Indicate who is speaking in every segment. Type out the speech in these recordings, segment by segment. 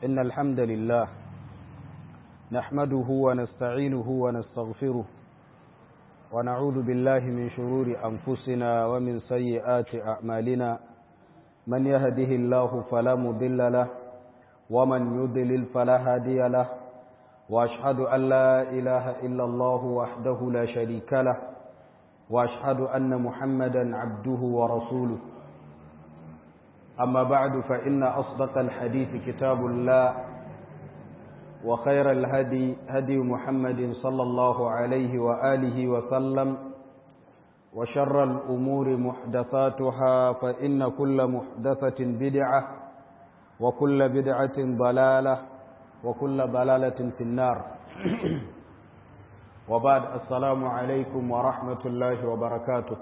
Speaker 1: إن الحمد لله نحمده ونستعينه ونستغفره ونعوذ بالله من شرور أنفسنا ومن سيئات أعمالنا من يهده الله فلا مضل له ومن يضلل فلا هادي له وأشهد أن لا إله إلا الله وحده لا شريك له وأشهد أن محمدا عبده ورسوله أما بعد فإن أصدق الحديث كتاب الله وخير الهدي هدي محمد صلى الله عليه وآله وسلم وشر الأمور محدثاتها فإن كل محدثة بدعة وكل بدعة ضلالة وكل ضلالة في النار وبعد السلام عليكم ورحمة الله وبركاته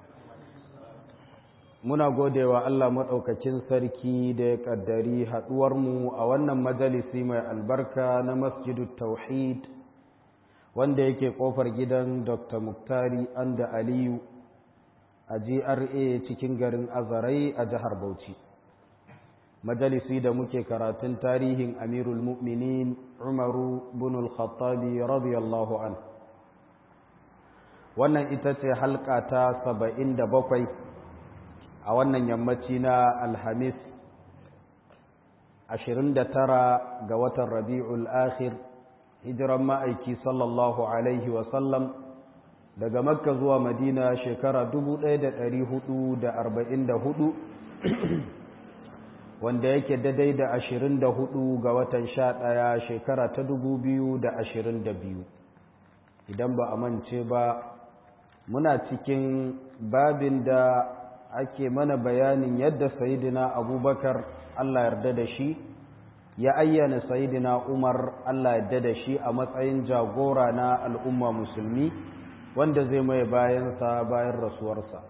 Speaker 1: muna gode wa Allah maɗaukakin sarki da ya ƙaddari haɗuwarmu a wannan majalisi mai albarka na masjidu tauhid wanda yake ƙofar gidan dr muktari anda aliyu a gra cikin garin azarai a jihar bauchi majalisi da muke karatun tarihin amirul mu'minin umaru bin al-khattabi radiyallahu an wannan ita ce halka ta saba'in da bakwai a wannan yammaci na alhamis 29 ga watan rabi'ul akhir hijiran ma'aiki sallallahu alaihi wasallam daga makka zuwa madina shekara 1444 wanda yake daidai da 24 ga watan 11 shekara ta 2022 idan ba a mance ba muna cikin babin da ake mana bayanin yadda sayidina abubakar Allah yarda da shi ya ayyana sayidina umar Allah yarda da shi a matsayin jagora na al'umma musulmi wanda zai mai bayansa bayan rasuwarsa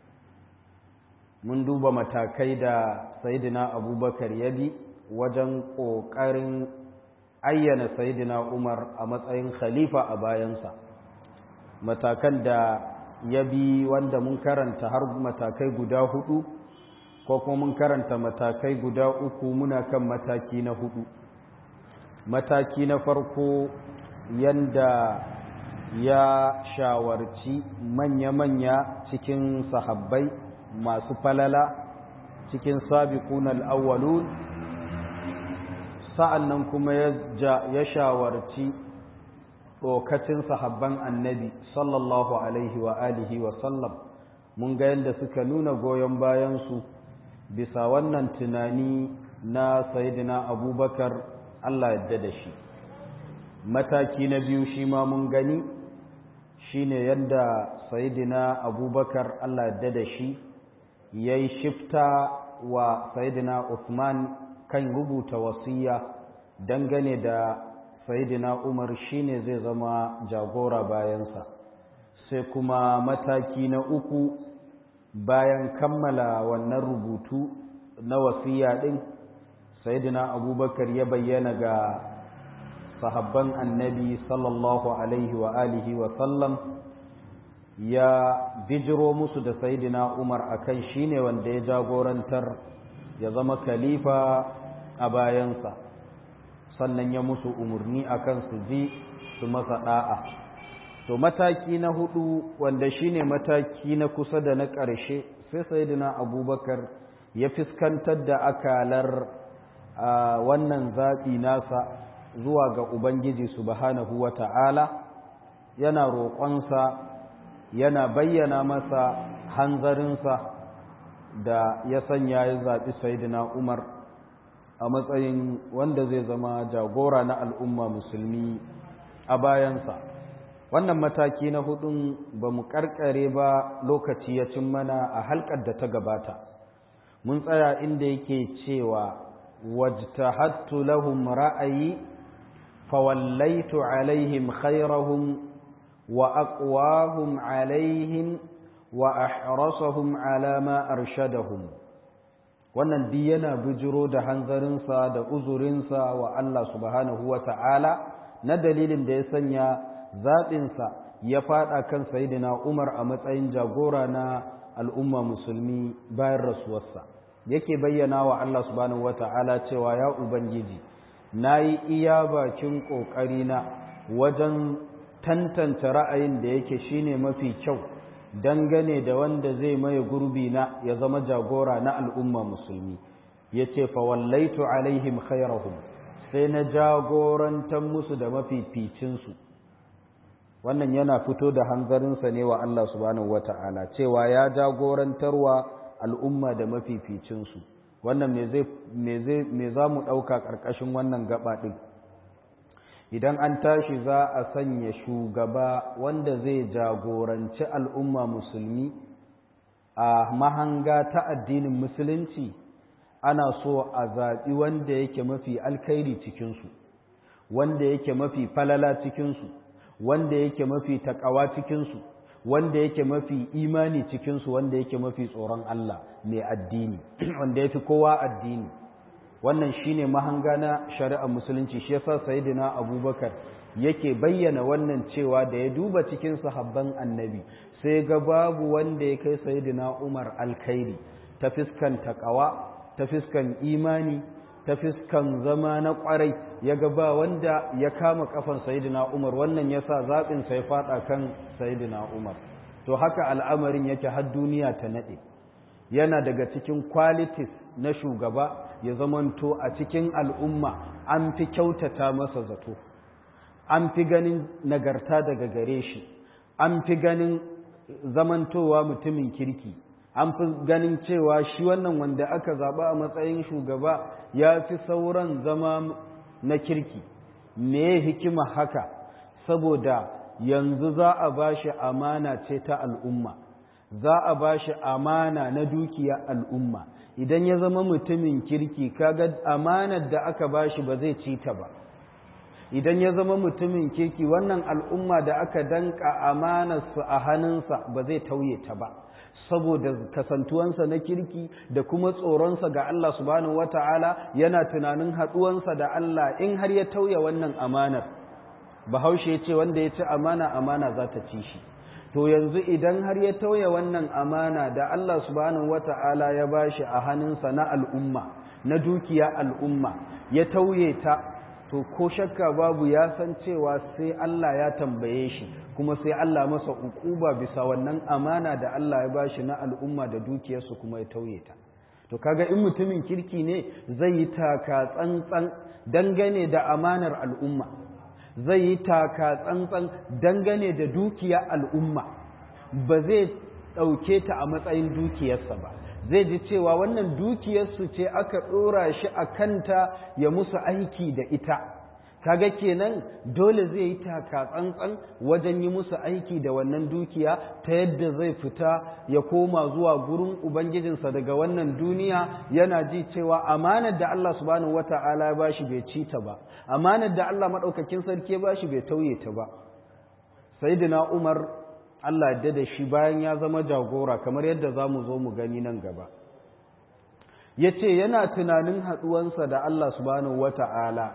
Speaker 1: mun duba matakai da sayidina abubakar ya bi wajen ƙoƙarin ayyana sayidina umar a matsayin khalifa a bayansa matakan da ya bi wanda mun karanta har matakai guda hudu ko kuma mun karanta matakai guda uku muna kan mataki na hudu mataki na farko yanda ya shawarci manya-manya cikin sahabbai masu falala cikin sabiqun al-awwalun sa'annan kuma ya shawarci lokacin sahabban annabi sallallahu alaihi wa alihi wa sallam mun ga yadda suka nuna goyon bayansu bisa wannan tunani na sayidina abubakar Allah yadda da shi mataki na biyu shi ma mun gani shine yadda sayidina abubakar Allah yadda da shi ya yi shifta wa sayidina Uthman kan rubuta wasiya dangane da sayidina umar shine zai zama jagora bayansa sai kuma mataki na uku bayan kammala wannan rubutu na wasiya din sayidina abubakar ya bayyana ga sahabban annabi sallallahu alaihi wa alihi wa sallam ya bijiro musu da sayidina umar akan shine wanda ya jagorantar ya zama khalifa a bayansa sannan ya musu umarni akan su ji su masa da'a to mataki na hudu wanda shine mataki na kusa da na ƙarshe sai sayyidina abubakar ya fiskantar da akalar wannan zaɓi nasa zuwa ga ubangiji subhanahu wata'ala yana roƙonsa yana bayyana masa hanzarinsa da ya sanya ya zaɓi sayyidina umar a matsayin wanda zai zama jagora na al'umma musulmi a bayansa wannan mataki na hudun ba mu karkare ba lokaci ya cin mana a halkar da ta gabata mun tsaya inda yake cewa wajtahattu lahum ra'ayi fawallaitu alaihim khairahum wa aqwahum alaihim wa ahrasahum ala ma arshadahum wannan duk yana bijiro da hanzarinsa da uzurinsa wa Allah subhanahu wa ta'ala na dalilin da ya sanya zaɓinsa ya faɗa kan sayidina Umar a matsayin jagora na al'umma musulmi bayan rasuwarsa yake bayyana wa Allah subhanahu wata'ala cewa ya ubangiji na yi iya bakin ƙoƙarina wajen tantance ra'ayin da yake shine mafi kyau dangane da wanda zai maye gurbi na ya zama jagora na al'umma musulmi ya ce fawallaitu alaihim khairahum sai na jagorantar musu da mafificinsu wannan yana fito da hanzarinsa ne wa Allah subhanahu wata'ala cewa ya jagorantarwa al'umma da mafificinsu wannan me za mu ɗauka ƙarƙashin wannan gaba ɗin idan an tashi za a sanya shugaba wanda zai jagoranci al'umma musulmi a mahanga ta addinin musulunci ana so a zaɓi wanda yake mafi alkhairi cikinsu wanda yake mafi falala cikinsu wanda yake mafi taƙawa cikinsu wanda yake mafi imani cikinsu wanda yake mafi tsoron Allah mai addini wanda ya fi kowa addini wannan shine mahanga na shari'ar musulunci shi yasa sayyidina abubakar yake bayyana wannan cewa da ya duba cikin sahabban annabi sai ga babu wanda ya kai sayyidina umar alkhairi ta fiskan taqawa ta fiskan imani ta fiskan zama na kwarai ya ga ba wanda ya kama kafan sayyidina umar wannan yasa zaɓin sai faɗa kan sayyidina umar to haka al'amarin yake har duniya ta nade yana daga cikin qualities na shugaba ya zamanto a cikin al'umma an fi kyautata masa zato an fi ganin nagarta daga gare shi an fi ganin zamantowa mutumin kirki an fi ganin cewa shi wannan wanda aka zaba a matsayin shugaba ya fi sauran zama na kirki me hikima haka saboda yanzu za a ba shi amana ce ta al'umma za a ba shi amana na dukiya al'umma idan ya zama mutumin kirki kaga amanar da aka ba shi ba zai ci ta ba idan ya zama mutumin kirki wannan al'umma da aka danka amanarsu a hannunsa ba zai tauye ta ba saboda kasantuwansa na kirki da kuma tsoronsa ga Allah subhanahu wata'ala yana tunanin haɗuwansa da Allah in har ya tauye wannan amanar bahaushe ya ce wanda ya ci amana amana za ta ci shi to yanzu idan har ya tauye wannan amana da Allah subhanahu wata'ala ya bashi a hannunsa na al'umma na dukiya al'umma ya tauye ta to ko shakka babu ya san cewa sai Allah ya tambaye shi kuma sai Allah masa ukuba bisa wannan amana da Allah ya bashi na al'umma da dukiyarsu kuma ya tauye ta to kaga in mutumin kirki ne zai yi taka tsantsan dangane da amanar al'umma zai yi taka tsantsan dangane da dukiya al'umma ba zai ɗauke ta a matsayin dukiyarsa ba zai ji cewa wannan dukiyarsu ce aka ɗora shi a kanta ya musu aiki da ita kaga kenan dole zai yi taka tsantsan wajen yi musu aiki da wannan dukiya ta yadda zai fita ya koma zuwa gurin ubangijinsa daga wannan duniya yana ji cewa amanar da Allah subhanahu wata'ala ya bashi bai ci ta ba amanar da Allah madaukakin sarki ya bashi bai tauye ta ba sayyidina Umar Allah ya da shi bayan ya zama jagora kamar yadda za mu zo mu gani nan gaba ya ce yana tunanin haɗuwansa da Allah subhanahu wata'ala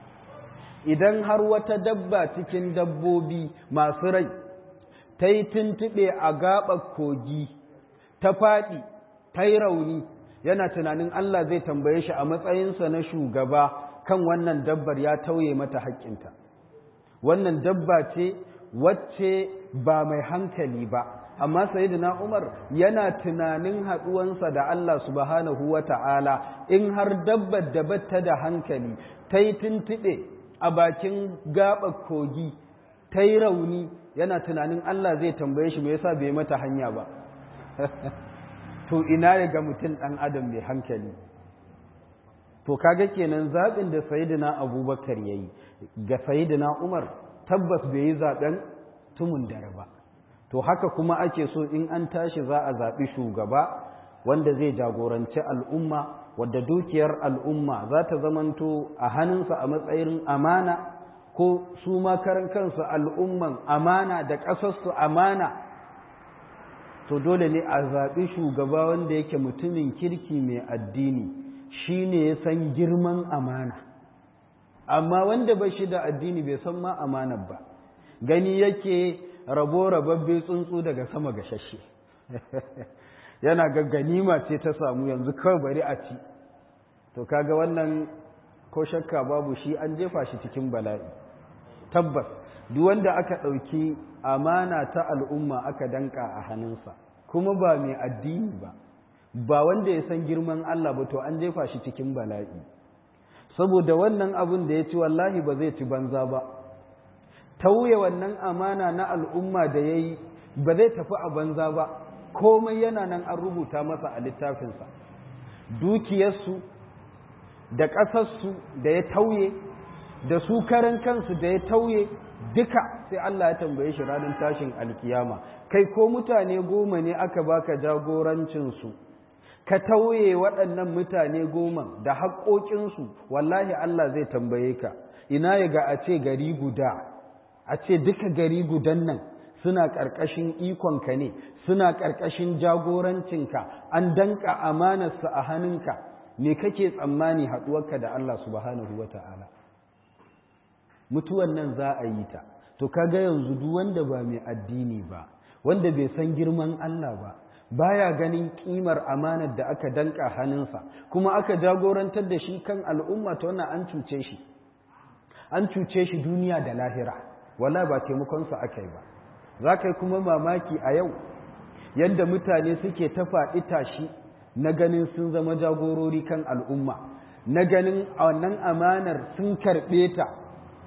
Speaker 1: idan har wata dabba cikin dabbobi masu rai ta yi tuntuɓe a gaɓar kogi ta faɗi ta yi rauni yana tunanin Allah zai tambaye shi a matsayinsa na shugaba kan wannan dabbar ya tauye mata haƙƙinta wannan dabba ce wacce ba mai hankali ba amma sayyidina Umar yana tunanin haɗuwansa da Allah subhanahu wa ta'ala in har dabbar da batta da hankali ta yi tuntuɓe a bakin gaɓar kogi ta yi rauni yana tunanin Allah zai tambaye shi me yasa bai mata hanya ba to ina ya ga mutum ɗan adam mai hankali to kaga kenan zaɓin da sayidina abubakar ya yi ga sayidina umar tabbas bai yi zaɓen tumun dare ba to haka kuma ake so in an tashi za a zaɓi shugaba wanda zai jagoranci al'umma wadda dukiyar al'umma za ta zamanto a hannunsa a matsayin amana ko su makaran kansu al'umman amana da ƙasarsu amana to dole ne a zaɓi shugaba wanda yake mutumin kirki mai addini shi ne ya san girman amana amma wanda ba shi da addini bai san ma amanar ba gani yake rabo rababbe tsuntsu daga sama ga shashe yana ga ganima ce ta samu yanzu kawai bari a ci to kaga wannan ko shakka babu shi an jefa shi cikin bala'i tabbas duk wanda aka ɗauki amana ta al'umma aka danka a hannunsa kuma ba mai addini ba ba wanda ya san girman Allah ba to an jefa shi cikin bala'i saboda wannan abin da ya ci wallahi ba zai ci banza ba tauye wannan amana na al'umma da ya yi ba zai tafi a banza ba komai yana nan an rubuta masa a littafinsa dukiyarsu da ƙasarsu da ya tauye da su karan kansu da ya tauye duka sai Allah ya tambaye shi ranar tashin alkiyama kai ko mutane goma ne aka baka jagorancinsu ka tauye waɗannan mutane goma da haƙoƙinsu wallahi Allah zai tambaye ka ina ya ga a ce gari guda a ce duka gari gudan nan suna ƙarƙashin ikonka ne suna ƙarƙashin jagorancinka an danka amanarsa a hannunka me kake tsammani haɗuwarka da Allah subhanahu wa ta'ala mutuwan nan za a yi ta to kaga yanzu duk wanda ba mai addini ba wanda bai san girman Allah ba baya ganin kimar amanar da aka danka hannunsa kuma aka jagorantar da shi kan al'umma ta wannan an cuce shi an cuce shi duniya da lahira wala ba taimakonsa aka yi ba za ka yi kuma mamaki a yau yadda mutane suke ta faɗi tashi na ganin sun zama jagorori kan al'umma na ganin a wannan amanar sun karɓe ta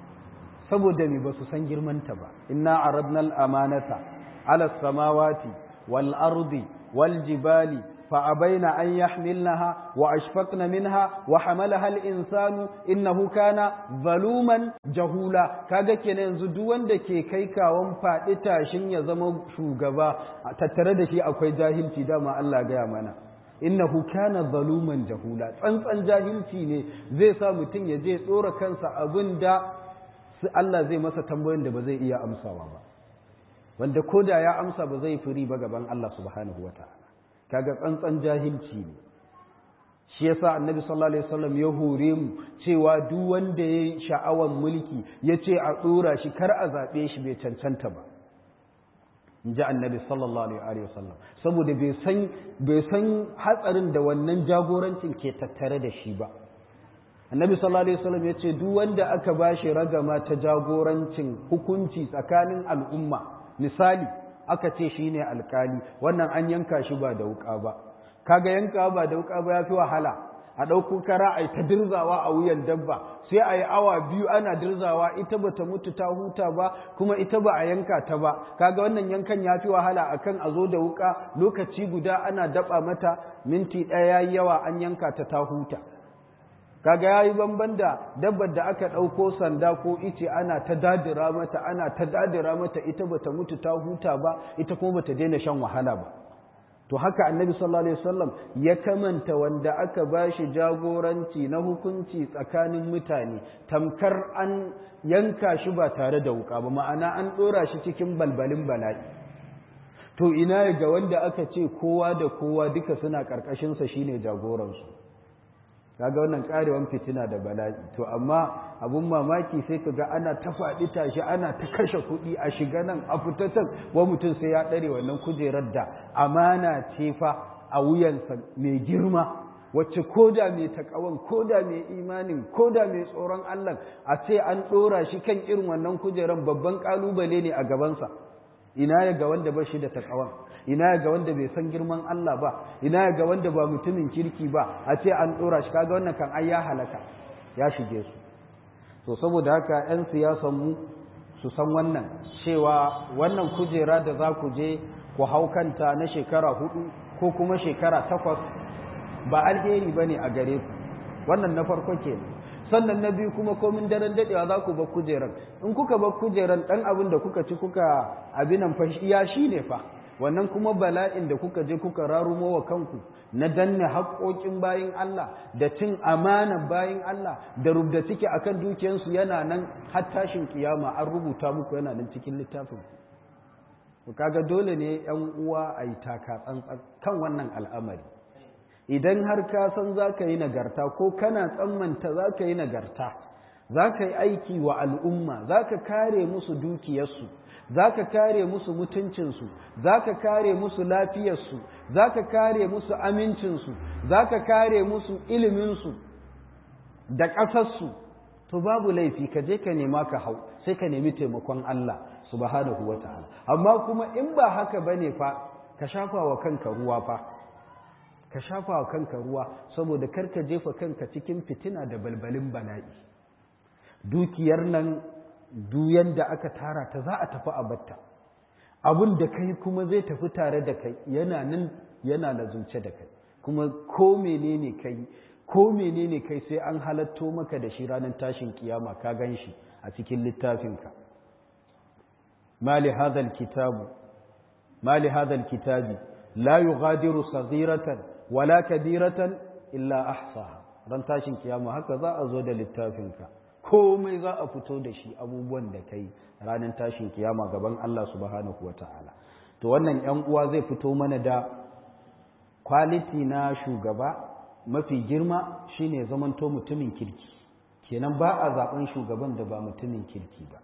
Speaker 1: saboda me ba su san girmanta ba inna aradna al-amanata ala samawati wal ardi wal jibali fa abaina an yahmilnaha wa ashfaqna minha wa hamalaha al-insanu innahu kana zaluman jahula kaga kenan yanzu duk wanda ke kai kawon faɗi tashin ya zama shugaba tattare da shi akwai jahilci dama Allah gaya mana innahu kana zaluman jahula tsantsan jahilci ne zai sa mutum ya je tsora kansa abin da Allah zai masa tambayoyin da ba zai iya amsawa ba wanda ko da ya amsa ba zai firi ba gaban Allah subhanahu wa ta'ala kaga tsantsan jahilci ne shi yasa annabi sallallahu alaihi wasallam ya hore mu cewa duk wanda ya sha'awan mulki ya ce a tsora shi kar a zaɓe shi bai cancanta ba in ji annabi sallallahu alaihi wasallam saboda bai san bai san hatsarin da wannan jagorancin ke tattare da shi ba annabi sallallahu alaihi wasallam ya ce duk wanda aka bashi ragama ta jagorancin hukunci tsakanin al'umma misali aka ce shine alkali wannan an yanka shi ba da wuka ba kaga yanka ba da wuka ba yafi wahala a ɗauko kara a ta dirzawa a wuyan dabba sai a yi awa biyu ana dirzawa ita bata mutu ta huta ba kuma ita ba a yanka ta ba kaga wannan yankan ya fi wahala akan a zo da wuka lokaci guda ana daba mata minti ɗaya yawa an yanka ta ta huta kaga yayi banban da dabbar da aka ɗauko sanda ko ice ana ta dadira mata ana ta dadira mata ita bata mutu ta huta ba ita kuma bata daina shan wahala ba to haka annabi sallallahu alaihi wasallam ya kamanta wanda aka bashi jagoranci na hukunci tsakanin mutane tamkar an yanka shi ba tare da wuka ba ma'ana an ɗora shi cikin balbalin bala'i to ina ga wanda aka ce kowa da kowa duka suna ƙarƙashinsa shine jagoransu kaga wannan karewan fitina da bala'i to amma abun mamaki sai kaga ana ta faɗi tashi ana ta kashe kuɗi a shiga nan a fita can wa mutum sai ya ɗare wannan kujerar da amana ce fa a wuyansa mai girma wacce koda mai takawan koda mai imanin koda mai tsoron Allah a ce an ɗora shi kan irin wannan kujerar babban ƙalubale ne a gabansa ina ya ga wanda ba shi da takawan ina ga wanda bai san girman Allah ba ina ga wanda ba mutumin kirki ba a ce an dora shi kaga wannan kan ai ya halaka ya shige su to saboda haka yan siyasan mu su san wannan cewa wannan kujera da za ku je ku hau kanta na shekara hudu ko kuma shekara takwas ba alheri bane a gare ku wannan na farko kenan sannan na biyu kuma komin daren dadewa za ku bar kujeran in kuka bar kujeran dan abin da kuka ci kuka abinan fa ya shine fa wannan kuma bala'in da kuka je kuka rarumo wa kanku na danne haƙoƙin bayin Allah da cin amanan bayin Allah da rubda ciki akan dukiyarsu yana nan har tashin kiyama an rubuta muku yana nan cikin littafin ku kaga dole ne yan uwa a yi taka tsantsan kan wannan al'amari idan har ka san za ka yi nagarta ko kana tsammanta za ka yi nagarta za ka yi aiki wa al'umma za ka kare musu dukiyarsu za ka kare musu mutuncinsu za ka kare musu lafiyarsu za ka kare musu amincinsu za ka kare musu iliminsu da ƙasarsu to babu laifi ka je ka nema ka hau sai ka nemi taimakon Allah subhanahu wa ta'ala amma kuma in ba haka bane fa ka shafa wa kanka ruwa fa ka shafa wa kanka ruwa saboda kar ka jefa kanka cikin fitina da balbalin bala'i dukiyar nan duyan da aka tara ta za a tafi a batta abin da kai kuma zai tafi tare da kai yana nan yana lazunce da kai kuma ko menene kai ko menene kai sai an halatto maka da shi ranar tashin kiyama ka gan shi a cikin littafinka mali hadal kitabu mali hadal kitabi la yughadiru saghiratan wala kabiratan illa ahsaha ran tashin kiyama haka za a zo da littafinka komai za a fito da shi abubuwan da kai ranar tashin kiyama gaban Allah subhanahu wataala to wannan yan uwa zai fito mana da kwaliti na shugaba mafi girma shine zamanto mutumin kirki kenan ba a zaben shugaban da ba mutumin kirki ba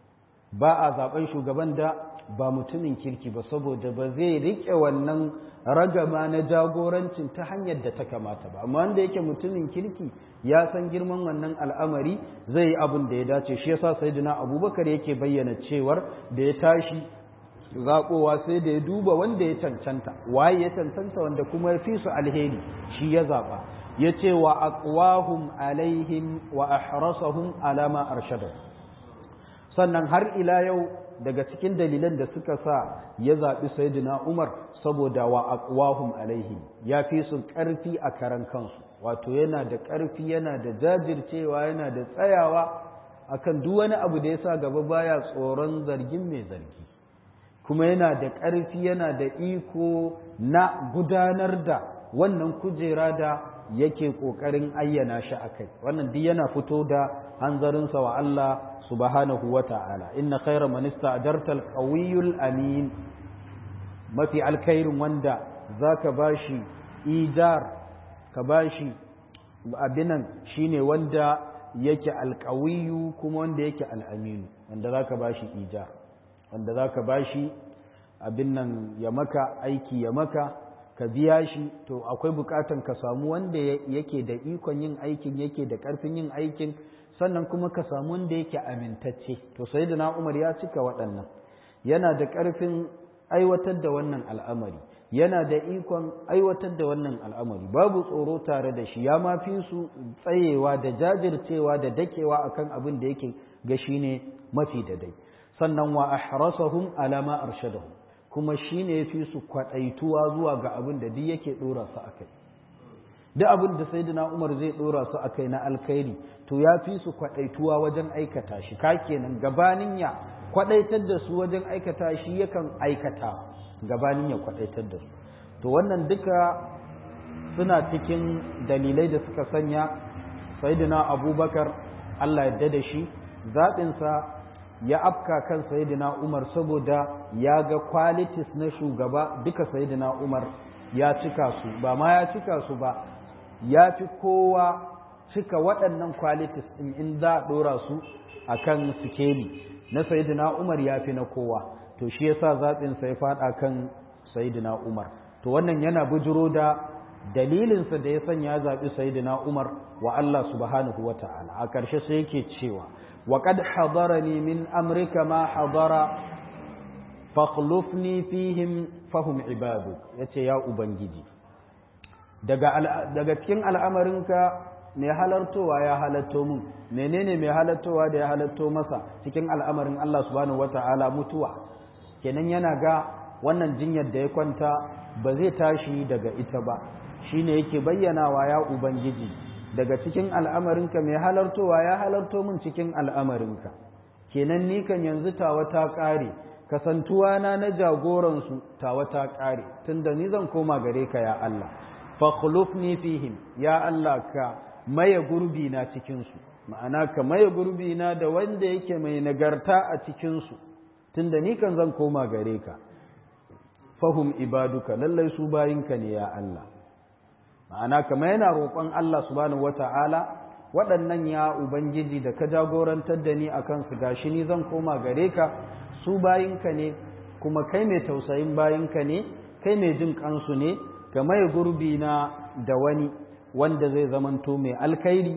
Speaker 1: ba a zaben shugaban da ba mutumin kirki ba saboda ba zai rike wannan ragama na jagorancin ta hanyar da ta kamata ba amma wanda yake mutumin kirki ya san girman wannan al'amari zai yi abin da ya dace shi yasa sayyidina abubakar yake bayyana cewar da ya tashi zaɓowa sai da ya duba wanda ya cancanta waye ya cancanta wanda kuma ya fi su alheri shi ya zaɓa ya ce wa aqwahum alaihim wa ahrasahum alama arshada sannan har ila yau daga cikin dalilan da suka sa ya zaɓi sayyidina umar saboda wa aqwahum alaihim ya fi su ƙarfi a karan kansu wato yana da ƙarfi yana da jajircewa yana da tsayawa akan duk wani abu da ya sa gaba baya tsoron zargin mai zargi kuma yana da ƙarfi yana da iko na gudanar da wannan kujera da yake ƙoƙarin ayyana shi a kai wannan duk yana fito da hanzarinsa wa Allah subhanahu wa ta'ala inna khayra man ista'jarta al-qawiyyul amin mafi alkhairin wanda zaka bashi ijar ka bashi abinan shine wanda yake alqawiyyu kuma wanda yake al-aminu wanda zaka bashi ijar wanda za ka ba shi abin nan ya maka aiki ya maka ka biya shi to akwai bukatan ka samu wanda yake da ikon yin aikin yake da karfin yin aikin sannan kuma ka samu wanda yake amintacce to sai da umar ya cika waɗannan yana da karfin aiwatar da wannan al'amari yana da ikon aiwatar da wannan al'amari babu tsoro tare da shi ya ma fi su tsayewa da jajircewa da dakewa akan abin da yake ga shi ne mafi da dai sannan wa ahrasahum ala ma arshadahum kuma shine yafi su kwadaituwa zuwa ga abin da duk yake dora su akai duk abin da sayyidina Umar zai dora su akai na alkhairi to yafi su kwadaituwa wajen aikata shi ka kenan gabanin ya kwadaitar da su wajen aikata shi yakan aikata gabanin ya kwadaitar da su to wannan duka suna cikin dalilai da suka sanya sayyidina Abubakar Allah ya da shi zaɓinsa ya afka kan sayidina Umar saboda ya ga qualities na shugaba duka sayidina Umar ya cika su ba ma ya cika su ba ya fi kowa cika waɗannan qualities ɗin in za a ɗora su a kan sikeli na sayidina Umar ya fi na kowa to shi yasa zaɓinsa ya faɗa kan sayidina Umar to wannan yana bujiro da dalilinsa da ya sanya zaɓi sayidina Umar wa Allah subhanahu wa ta'ala a ƙarshe sai yake cewa وقد حضرني من أمرك ما حضر فاخلفني فيهم فهم عبادك yace ya ubangiji daga daga cikin al'amarinka mai halartowa ya halatto mun menene mai halartowa da ya halatto masa cikin al'amarin Allah subhanahu wata'ala mutuwa kenan yana ga wannan jinyar da ya kwanta ba zai tashi daga ita ba shine yake bayyanawa ya ubangiji daga cikin al'amarinka mai halartowa ya halarto min cikin al'amarinka kenan ni kan yanzu tawa ta ƙare kasantuwa na na jagoransu tawa ta ƙare tunda ni zan koma gare ka ya Allah fakhlufni fihim ya Allah ka maye gurbi na cikinsu ma'ana ka maye gurbi na da wanda yake mai nagarta a cikinsu tunda ni kan zan koma gare ka fahum ibaduka lallai su bayinka ne ya Allah ma'ana kama yana roƙon Allah subhanahu wata'ala waɗannan ya ubangiji da ka jagorantar da ni a kansu gashi ni zan koma gare ka su bayinka ne kuma kai mai tausayin bayinka ne kai mai jin kansu ne ka maye gurbi na da wani wanda zai zamanto mai alkhairi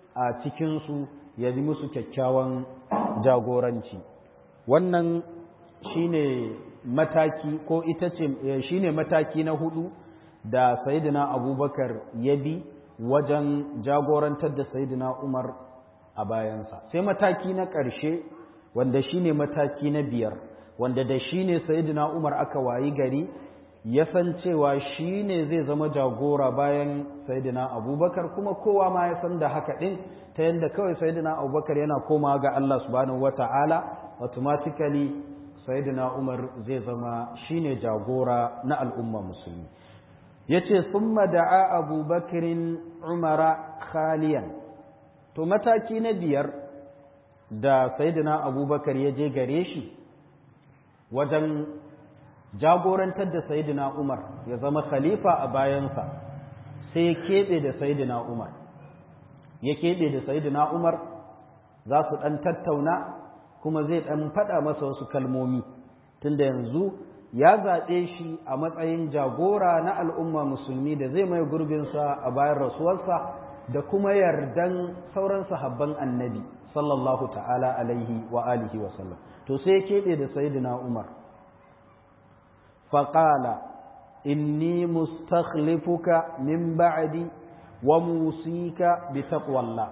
Speaker 1: a cikinsu ya yi musu kyakkyawan jagoranci wannan shine mataki ko ita ce shine mataki na hudu da sayidina abubakar ya bi wajen jagorantar da sayidina umar a bayansa sai mataki na ƙarshe wanda shine mataki na biyar wanda da shine sayidina umar aka wayi gari ya san cewa shi ne zai zama jagora bayan sayidina abubakar kuma kowa ma ya san da haka ɗin ta yadda kawai sayidina abubakar yana komawa ga Allah subhanahu wata'ala automatically sayidina umar zai zama shi ne jagora na al'umma musulmi ya ce sun da'a abubakarin umara khaliyan to mataki na biyar da sayidina abubakar ya je gare shi wajen jagorantar da sayidina Umar ya zama khalifa a bayansa sai ya keɓe da sayidina Umar ya keɓe da sayidina Umar za su ɗan tattauna kuma zai ɗan faɗa masa wasu kalmomi tunda yanzu ya zaɓe shi a matsayin jagora na al'umma musulmi da zai mai gurbinsa a bayan rasuwarsa da kuma yardan sauran sahabban annabi sallallahu ta'ala alaihi wa alihi wa sallam to sai ya keɓe da sayidina Umar فقال إني مستخلفك من بعدي وموصيك بتقوى الله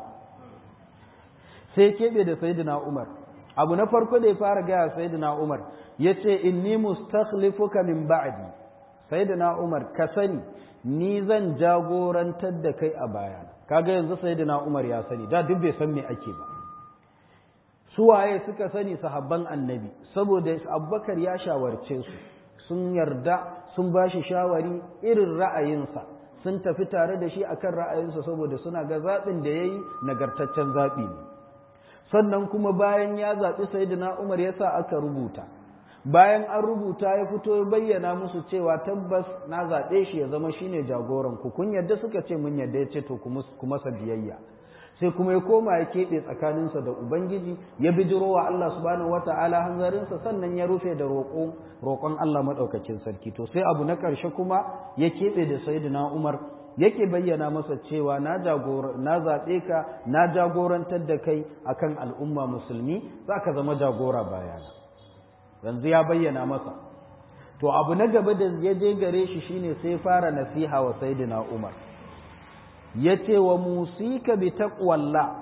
Speaker 1: sai keɓe da sayyidina Umar abu na farko da ya fara gaya sayyidina Umar ya ce inni mustakhlifuka min ba'di sayyidina Umar ka sani ni zan jagorantar da kai a baya kaga yanzu sayyidina Umar ya sani da duk bai san me ake ba suwaye suka sani sahabban annabi saboda Abubakar ya shawarce su sun yarda sun ba shi shawari irin ra'ayinsa sun tafi tare da shi akan ra'ayinsa saboda suna ga zaɓin da ya yi nagartaccen zaɓi ne sannan kuma bayan ya zaɓi sayidina umar ya sa aka rubuta bayan an rubuta ya fito ya bayyana musu cewa tabbas na zaɓe shi ya zama shine jagoran ku kun yarda suka ce mun yarda ya ce to ku masa biyayya sai kuma ya koma ya keɓe tsakaninsa da Ubangiji ya bijiro wa Allah subhanahu wata'ala hanzarinsa sannan ya rufe da roƙon Allah maɗaukacin sarki to sai abu na ƙarshe kuma ya keɓe da Sayyidina Umar yake bayyana masa cewa na na zaɓe ka na jagorantar da kai akan al'umma musulmi za ka zama jagora bayana yanzu ya bayyana masa to abu na gaba da ya je gare shi shine sai fara nasiha wa Sayyidina Umar ya ce wa musika bi taqwallah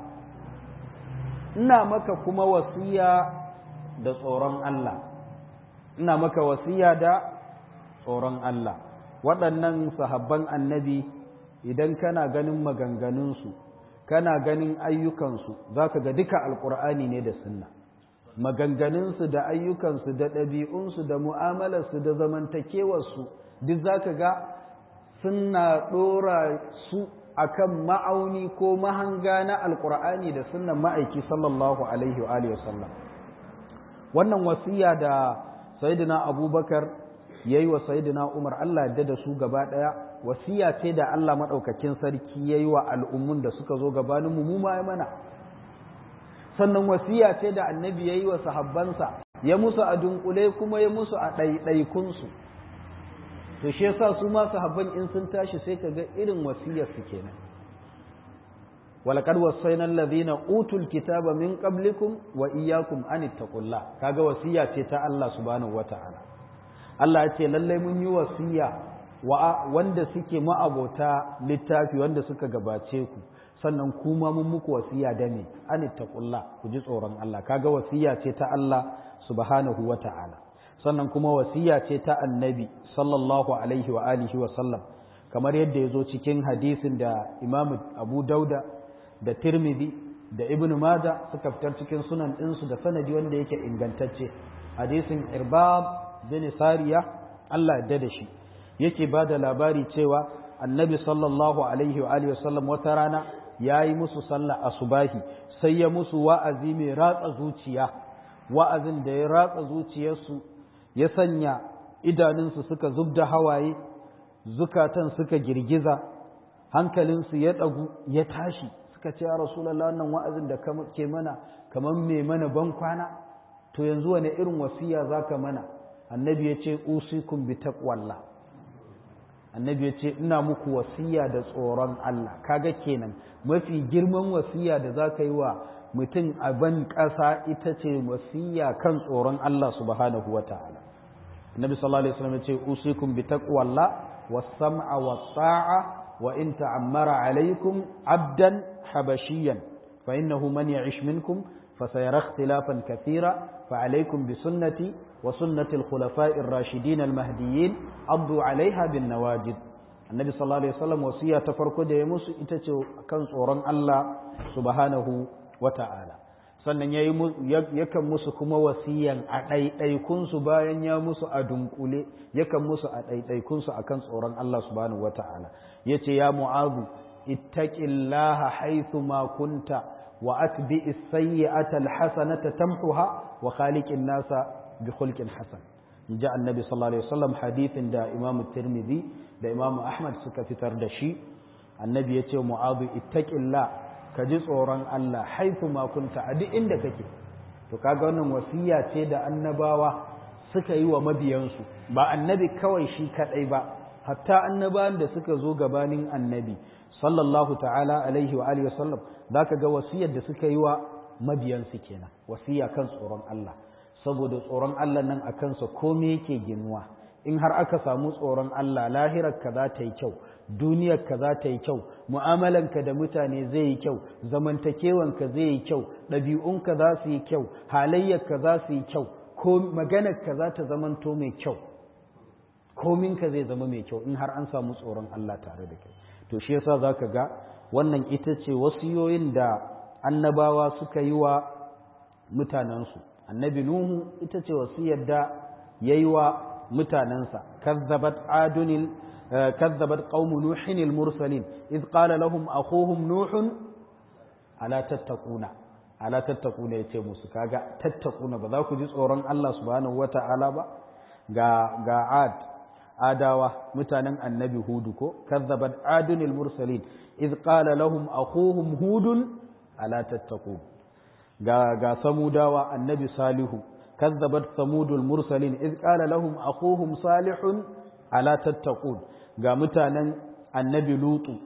Speaker 1: ina maka kuma wasiya da tsoron Allah ina maka wasiya da tsoron Allah waɗannan sahabban annabi idan kana ganin maganganunsu kana ganin ayyukansu za ka ga duka alƙur'ani ne da sunna maganganunsu da ayyukansu da ɗabi'unsu da mu'amalarsu da zamantakewarsu duk za ka ga suna ɗora su akan ma'auni ko mahanga na alkur'ani da sunnan ma'aiki sallallahu alaihi wa alihi wasallam wannan wasiya da sayyidina abubakar yayi wa sayyidina umar Allah yadda da su gaba daya wasiya ce da Allah madaukakin sarki yayi wa al'ummun da suka zo gabanin mu mu ma mana sannan wasiya ce da annabi yayi wa sahabbansa ya musu a dunkule kuma ya musu a ɗaiɗaikun su to shi yasa su ma sahabban in sun tashi sai ka ga irin wasiyar su kenan walaqad wasaina alladhina utul kitaba min qablikum wa iyyakum an ittaqullah kaga wasiya ce ta Allah subhanahu wataala Allah ya ce lallai mun yi wasiya wa wanda suke ma'abota littafi wanda suka gabace ku sannan kuma mun muku wasiya da me an ittaqullah ku ji tsoron Allah kaga wasiya ce ta Allah subhanahu wataala sannan kuma wasiya ce ta annabi sallallahu alaihi wa alihi wa sallam kamar yadda ya zo cikin hadisin da imam abu dauda da tirmidhi da ibn maja suka fitar cikin sunan ɗinsu da sanadi wanda yake ingantacce hadisin irbab bin sariya Allah yadda da shi yake ba da labari cewa annabi sallallahu alaihi wa alihi wa sallam wata rana ya yi musu sallah asubahi sai ya musu wa'azi mai ratsa zuciya wa'azin da ya ratsa zuciyarsu ya sanya idanunsu suka zub da hawaye zukatan suka girgiza hankalinsu ya ɗagu ya tashi suka ce ya rasulallah wannan wa'azin da ke mana kamar mai mana ban kwana to yanzu wane irin wasiya za ka mana annabi ya ce usikum bi taqwallah annabi ya ce ina muku wasiya da tsoron Allah kaga kenan mafi girman wasiya da za ka yi wa mutum a ban ƙasa ita ce wasiya kan tsoron Allah subhanahu wa ta'ala Nabi sallallahu alaihi wasallam ya ce usikum bi taqwallah was-sam'a was-ta'a wa in ta'ammara alaikum abdan habashiyan fa innahu man ya'ish minkum فسيرى اختلافا كثيرا فعليكم بسنتي وسنة الخلفاء الراشدين المهديين عضوا عليها بالنواجد النبي صلى الله عليه وسلم وصية تفرق دي musu ita ce kan tsoron Allah subhanahu wata'ala sannan yakan musu kuma wasiyan a ɗaiɗaikunsu bayan ya musu a dunkule yakan musu a ɗaiɗaikunsu a kan tsoron Allah subhanahu wata'ala ya ce ya mu'azu ittaqillaha haythu ma kunta وأتبع السيئة الحسنة تمحها وخالق الناس بخلق حسن جاء النبي صلى الله عليه وسلم حديث دا إمام الترمذي دا إمام أحمد سكفتر دشي النبي يتي معاذ اتق الله كجي tsoron Allah haithu ma kunta a duk inda kake to kaga wannan wasiya ce da annabawa suka yi wa mabiyansu ba annabi kawai shi kadai ba hatta annabawan da suka zo gabanin annabi sallallahu ta'ala alaihi wa alihi wasallam zaka ga wasiyar da suka yi wa mabiyansu kenan wasiya kan tsoron Allah saboda tsoron Allah nan a kansa komai yake ginuwa in har aka samu tsoron Allah lahirar ka za ta yi kyau duniyar ka za ta yi kyau mu'amalanka da mutane zai yi kyau zamantakewanka zai yi kyau ɗabi'unka za su yi kyau halayyarka za su yi kyau ko maganarka za ta zamanto mai kyau kominka zai zama mai kyau in har an samu tsoron Allah tare da kai to shi yasa zaka ga wannan ita ce wasiyoyin da annabawa suka yi wa mutanensu annabi nuhu ita ce wasiyar da ya yi wa mutanensa kazzabat adunil kazzabat qaumu nuhin al-mursalin id qala lahum akhuhum nuhun ala tattaquna ala tattaquna yace musu kaga tattaquna ba za ku ji tsoron Allah subhanahu wata'ala ba ga ga ad adawa mutanen annabi hudu ko kazzabat adunil mursalin id qala lahum akhuhum hudun ala tattaqun ga ga samudawa annabi salihu kazzabat samudul mursalin id qala lahum akhuhum salihun ala tattaqun ga mutanen annabi lutu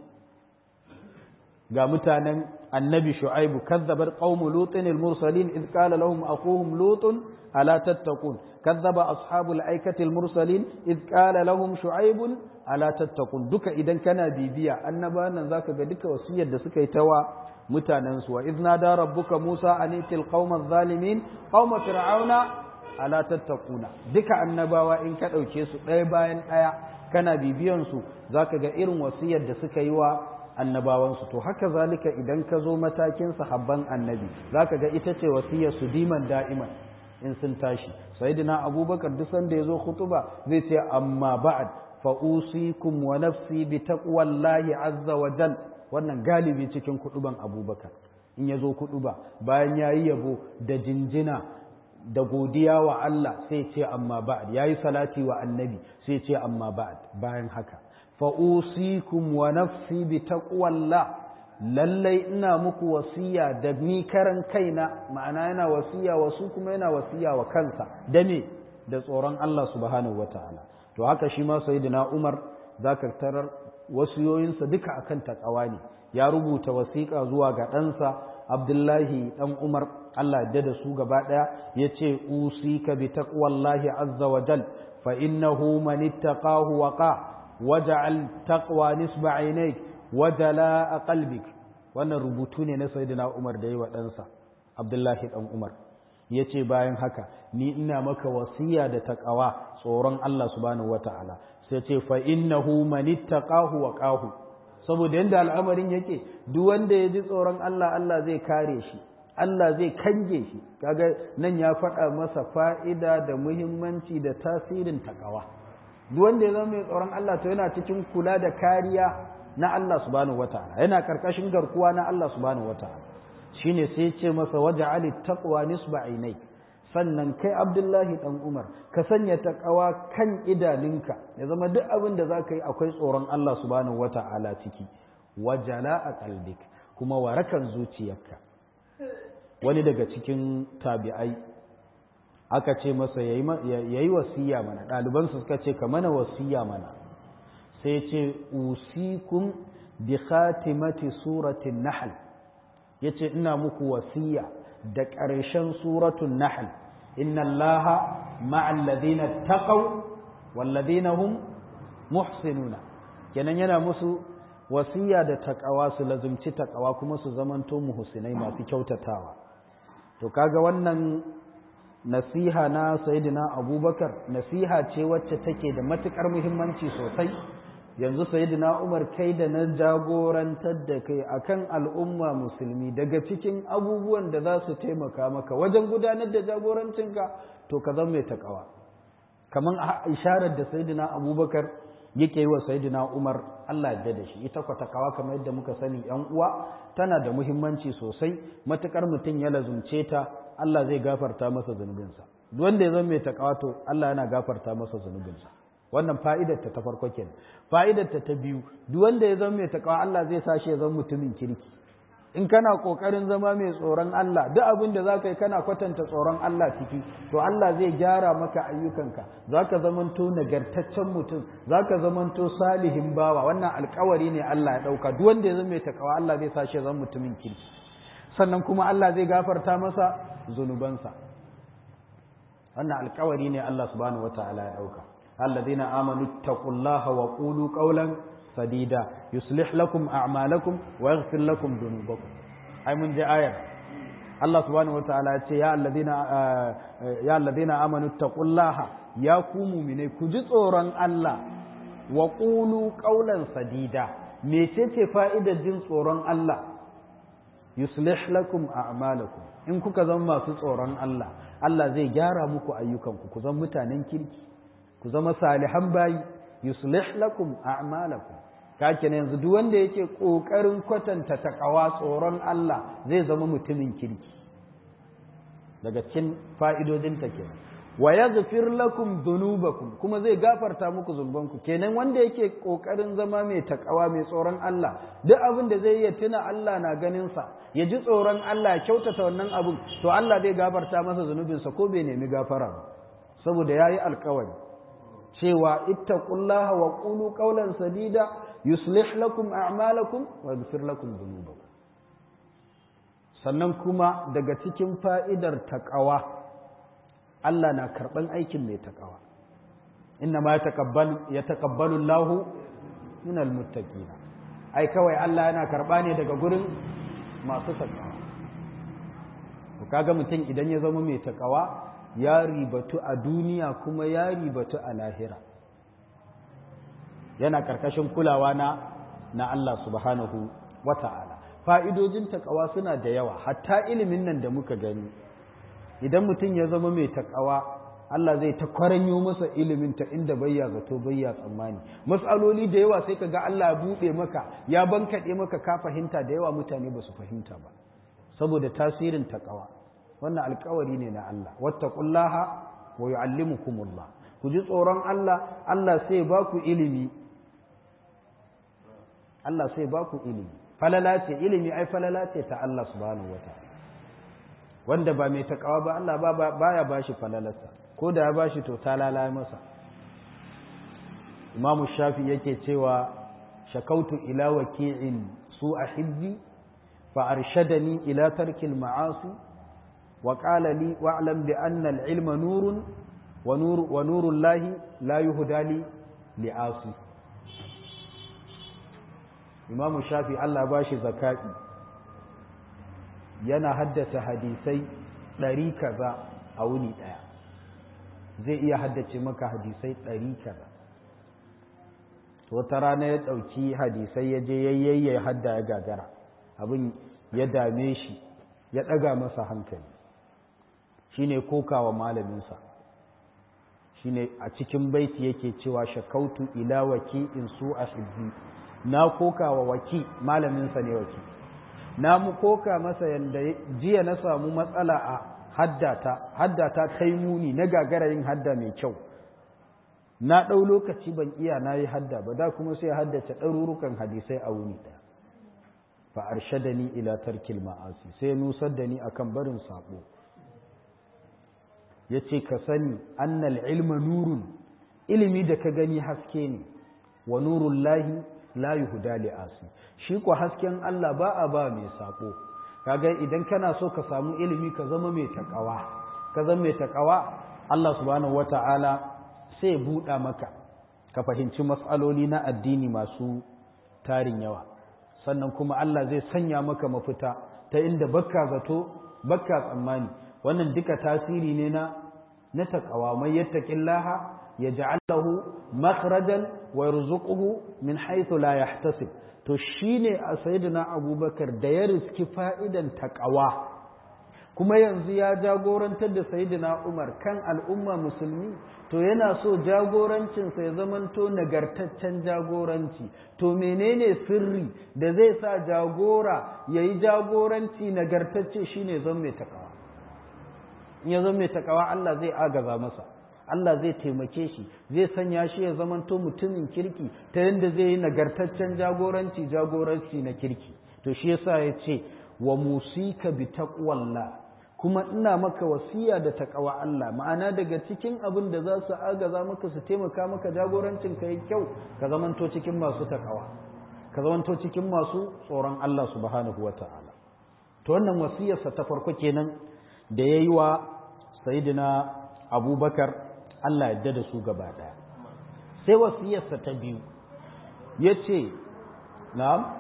Speaker 1: ga mutanen annabi shu'aibu kazzabat qaumu lutin al mursalin id qala lahum akhuhum lutun ala tattaqun kazzaba ashabul aikati al mursalin id qala lahum shu'aibun ala tattaqun duka idan kana bibiya annabawan nan zaka ga duka wasiyar da suka yi tawa mutanensu wa izna da rabbuka Musa an itil qaumaz zalimin qauma fir'auna ala tattaquna duka annabawa in ka dauke su ɗaya bayan ɗaya kana bibiyan su zaka ga irin wasiyar da suka yi wa annabawan su to haka zalika idan ka zo matakin sahabban annabi zaka ga ita ce wasiyar su diman da'iman in sun tashi sayyidina abubakar duk sanda ya zo khutuba zai ce amma ba'd fa usikum wa nafsi bi taqwallahi azza wa jalla wannan galibi cikin kuduban abubakar in ya zo kuduba bayan ya yi yabo da jinjina da godiya wa Allah sai ce amma ba'ad ya yi salati wa annabi sai ce amma ba'ad bayan haka fa'usikum wa nafsi bi taqwallah lallai ina muku wasiya da ni karan kaina ma'ana yana wasiya wa su kuma yana wasiya wa kansa da me da tsoron Allah subhanahu wataala to haka shi ma sayyidina Umar zaka tarar wasiyoyinsa duka akan takawa ne ya rubuta wasiƙa zuwa ga ɗansa abdullahi ɗan umar allah da da su gaba ɗaya ya ce usika bi taqwallahi azza wa jal fa innahu man ittaqahu waqa waja'al taqwa nisba aynayk wa jala'a qalbik wannan rubutu ne na sayyidina umar da yi wa ɗansa abdullahi ɗan umar ya ce bayan haka ni ina maka wasiya da taqawa tsoron allah subhanahu wata'ala sai ce fa innahu man ittaqahu wa qahu saboda yanda al'amarin yake duk wanda ya ji tsoron Allah Allah zai kare shi Allah zai kange shi kaga nan ya faɗa masa fa'ida da muhimmanci da tasirin takawa duk wanda ya zama mai tsoron Allah to yana cikin kula da kariya na Allah subhanahu wataala yana karkashin garkuwa na Allah subhanahu wataala shine sai ya ce masa waja'alit taqwa nisba ainai sannan kai abdullahi dan umar ka sanya takawa kan idaninka ya zama duk abin da za ka yi akwai tsoron Allah subhanahu wata'ala ciki wajala a kalbik kuma warakan zuciyarka wani daga cikin tabi'ai aka ce masa ya yi wasiya mana ɗalibansu suka ce ka mana wasiya mana sai ce usikum bi khatimati suratin nahl yace ina muku wasiya da ƙarshen suratul nahl inna allaha ma'al ladina taqaw wal ladina hum muhsinuna kenan yana musu wasiya da takawa su lazumci takawa kuma su zamanto muhsinai masu kyautatawa to kaga wannan nasiha na sayyidina abubakar nasiha ce wacce take da matukar muhimmanci sosai yanzu sayyidina umar kai da na jagorantar da kai akan al'umma musulmi daga cikin abubuwan da za su taimaka maka wajen gudanar da jagorancinka to ka zama mai takawa kamar isharar da sayyidina abubakar yake yi wa sayyidina umar allah ya da shi ita kwa takawa kamar yadda muka sani yan uwa tana da muhimmanci sosai matukar mutum ya lazumce ta Allah zai gafarta masa zunubinsa duk wanda ya zama mai takawa to Allah yana gafarta masa zunubinsa wannan fa'idar ta ta farko kenan fa'idar ta ta biyu duk wanda ya zama mai takawa Allah zai sa shi ya zama mutumin kirki in kana kokarin zama mai tsoron Allah duk abin da zaka yi kana kwatanta tsoron Allah ciki to Allah zai gyara maka ayyukanka zaka zamanto nagartaccen mutum zaka zamanto salihin bawa wannan alkawari ne Allah ya dauka duk wanda ya zama mai takawa Allah zai sa shi ya zama mutumin kirki sannan kuma Allah zai gafarta masa zunubansa wannan alkawari ne Allah subhanahu wataala ya dauka alladhina amanu taqullaha wa qulu qawlan sadida yuslih lakum a'malakum wa yaghfir lakum dhunubakum ai mun ji ayar Allah subhanahu wataala ya ce ya alladhina ya alladhina amanu taqullaha ya ku mu'mine ku ji tsoron Allah wa qulu qawlan sadida mecece fa'idar jin tsoron Allah yuslih lakum a'malakum in kuka zama masu tsoron Allah Allah zai gyara muku ayyukanku ku zama mutanen kirki ku zama salihan bayi yuslih lakum a'malakum kake ne yanzu duk wanda yake kokarin kwatanta takawa tsoron Allah zai zama mutumin kirki daga cikin fa'idodin ta kenan wa yaghfir lakum dhunubakum kuma zai gafarta muku zunubanku kenan wanda yake kokarin zama mai takawa mai tsoron Allah duk abin da zai iya tuna Allah na ganin sa ya ji tsoron Allah ya kyautata wannan abin to Allah zai gafarta masa zunubinsa ko bai nemi gafara ba saboda yayi alkawari cewa ittaqullaha wa qulu qawlan sadida yuslih lakum a'malakum wa yaghfir lakum dhunubakum sannan kuma daga cikin fa'idar taqwa Allah na karban aikin mai taqwa inna ma yataqabbalu yataqabbalu Allahu min almuttaqin ai kawai Allah yana karba ne daga gurin masu taqwa to kaga mutum idan ya zama mai taqwa ya ribatu a duniya kuma ya ribatu a lahira yana karkashin kulawa na na Allah subhanahu wata'ala fa'idojin takawa suna da yawa hatta ilimin nan da muka gani idan mutum ya zama mai takawa Allah zai ta kwaranyo masa ilimin ta inda bayya zato bayya tsammani matsaloli da yawa sai ka ga Allah ya buɗe maka ya bankaɗe maka ka fahimta da yawa mutane ba su fahimta ba saboda tasirin takawa wannan alkawari ne na Allah wattaqullaha wa yu'allimukumullah ku ji tsoron Allah Allah sai ba ku ilimi Allah sai ba ku ilimi falala ce ilimi ai falala ce ta Allah subhanahu wataala wanda ba mai takawa ba Allah ba baya bashi falalarsa ko da ya bashi to ta lalaye masa Imam Shafi yake cewa shakautu ila waki'in su ahibbi fa arshadani ila tarkil ma'asi وقال لي واعلم بأن العلم نور ونور ونور الله لا يهدى لي لعاصي إمام الشافعي الله باشي زكاة yana haddasa hadisai ɗari kaza a wuni ɗaya zai iya haddace maka hadisai ɗari kaza wata rana ya ɗauki hadisai ya je yayyaye hadda ya gagara abin ya dame shi ya ɗaga masa hankali shine kokawa malaminsa shine a cikin baiti yake cewa shakautu ila waki in su a hibbi na kokawa waki malaminsa ne waki na mu koka masa yanda jiya na samu matsala a haddata haddata ta yi muni na gagara yin hadda mai kyau na ɗau lokaci ban iya na yi hadda ba da kuma sai haddace ɗarurukan hadisai a wuni ɗaya fa arshadani ila tarkil ma'asi sai nusar da ni akan barin sabo ya ce ka sani annal ilma nurun ilimi da ka gani haske ne wa nurun lahi la yuhda li asi shi ko hasken Allah ba a ba mai sako kaga idan kana so ka samu ilimi ka zama mai takawa ka zama mai takawa Allah subhanahu wata'ala sai buɗa maka ka fahimci matsaloli na addini masu tarin yawa sannan kuma Allah zai sanya maka mafita ta inda bakka zato bakka tsammani wannan duka tasiri ne na na takawa mai yattaqillaha yaj'al lahu makhrajan wa yarzuquhu min haythu la yahtasib to shine a sayyidina abubakar da ya riski fa'idan takawa kuma yanzu ya jagorantar da sayyidina umar kan al'umma musulmi to yana so jagorancinsa ya zamanto nagartaccen jagoranci to menene sirri da zai sa jagora ya yi jagoranci nagartacce shine zan mai takawa in ya zan mai takawa Allah zai agaza masa Allah zai taimake shi zai sanya shi ya zamanto mutumin kirki ta yadda zai yi nagartaccen jagoranci jagoranci na kirki to shi yasa ya ce wa musika bi taqwallah kuma ina maka wasiya da takawa Allah ma'ana daga cikin abin da za su agaza maka su taimaka maka jagorancin ka yi kyau ka zamanto cikin masu takawa ka zamanto cikin masu tsoron Allah subhanahu wa ta'ala to wannan wasiyarsa ta farko kenan da ya yi wa sayidina abubakar Allah yadda da su gaba ɗaya sai wasiyarsa ta biyu ya ce na'am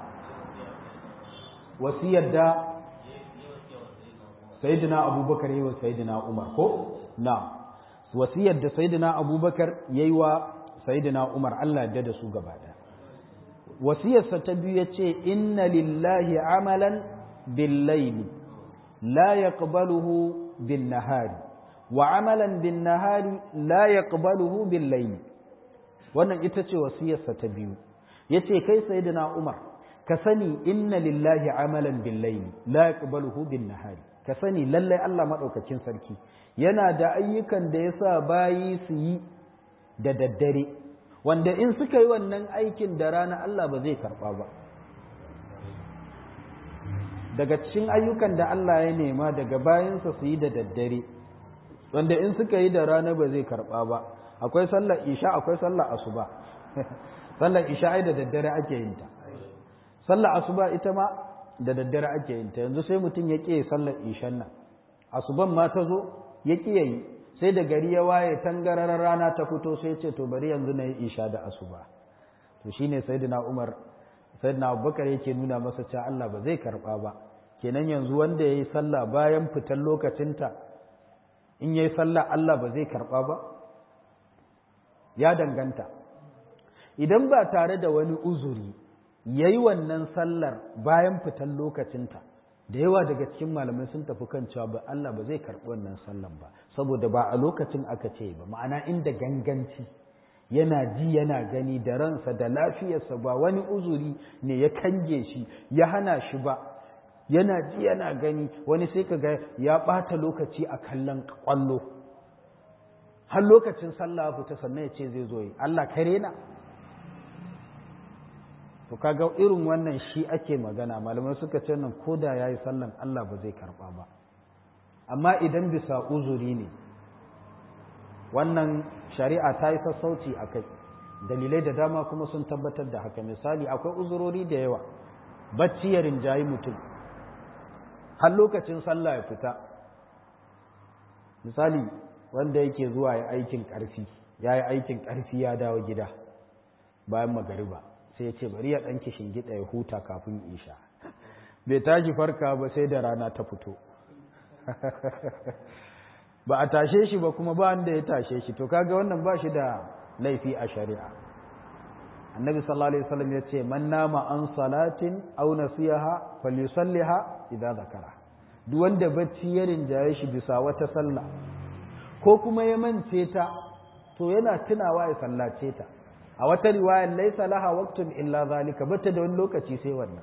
Speaker 1: wasiyar da sayyidina abubakar yi wa sayyidina umar ko na wasiyar da sayyidina abubakar yayi wa sayyidina umar Allah ya da su gaba da wasiyarsa ta biyu yace inna lillahi amalan bil layli la yaqbaluhu bin nahari wa amalan bin nahari la yaqbaluhu bil layli wannan ita ce wasiyarsa ta biyu yace kai sayyidina umar ka sani inna lillahi amalan bil layli la yaqbaluhu bin nahari ka sani lallai Allah maɗaukakin sarki yana da ayyukan da ya sa bayi su yi da daddare wanda in suka yi wannan aikin da rana Allah ba zai karɓa ba daga cikin ayyukan da Allah ya nema daga bayansa su yi da daddare wanda in suka yi da rana ba zai karɓa ba akwai sallar isha akwai sallar asuba sallar isha ai da daddare ake yin ta sallar asuba ita ma da daddare ake yin ta yanzu sai mutum ya ƙi sallar ishan nan asuban ma ta zo ya ƙi yayi sai da gari ya waye tangararar rana ta fito sai ce to bari yanzu na yi isha da asuba to shine sayyidina Umar sayyidina Abubakar yake nuna masa cewa Allah ba zai karba ba kenan yanzu wanda yayi sallah bayan fitan lokacinta in yayi sallah Allah ba zai karba ba ya danganta idan ba tare da wani uzuri ya yi wannan sallar bayan fitan lokacinta da yawa daga cikin malamai sun tafi kan cewa ba Allah ba zai karɓi wannan sallan ba saboda ba a lokacin aka ce ba ma'ana inda ganganci yana ji yana gani da ransa da lafiyarsa ba wani uzuri ne ya kange shi ya hana shi ba yana ji yana gani wani sai ka ga ya ɓata lokaci a kallon ƙwallo har lokacin sallah fita sannan ya ce zai zo yi Allah kare na to kaga irin wannan shi ake magana malamai suka ce nan ko da yayi sallan Allah ba zai karba ba amma idan bisa uzuri ne wannan shari'a ta yi sassauci a kai dalilai da dama kuma sun tabbatar da haka misali akwai uzurori da yawa bacci ya rinjayi mutum har lokacin sallah ya fita misali wanda yake zuwa ya aikin ƙarfi ya yi aikin ƙarfi ya dawo gida bayan magariba sai ya ce bari ya ɗan kishin gida ya huta kafin isha bai tashi farka ba sai da rana ta fito ba a tashe shi ba kuma ba wanda ya tashe shi to kaga wannan ba shi da laifi a shari'a annabi sallallahu alaihi wasallam ya ce man nama an salatin aw nasiyaha falyusalliha idza zakara duk wanda bacci ya rinjaye shi bisa wata sallah ko kuma ya mance ta to yana tunawa ya sallace ta a wata riwayar laisa laha waqtun illa zalika bata da wani lokaci sai wannan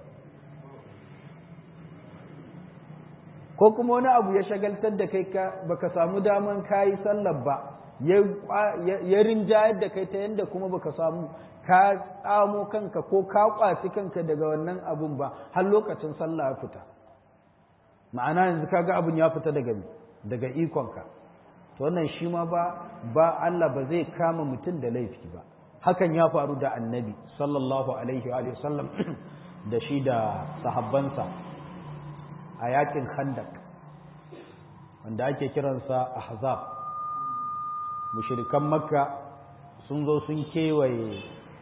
Speaker 1: ko kuma wani abu ya shagaltar da kai ka baka samu daman kayi sallar ba ya rinjayar da kai ta yadda kuma baka samu ka tsamo kanka ko ka kwaci kanka daga wannan abun ba har lokacin sallah ya fita ma'ana yanzu kaga abun ya fita daga daga ikonka to wannan shi ma ba ba Allah ba zai kama mutum da laifi ba hakan ya faru da annabi sallallahu alaihi wa sallam da shi da sahabbansa a yakin khandak wanda ake kiransa ahzab mushrikan makka sun zo sun kewaye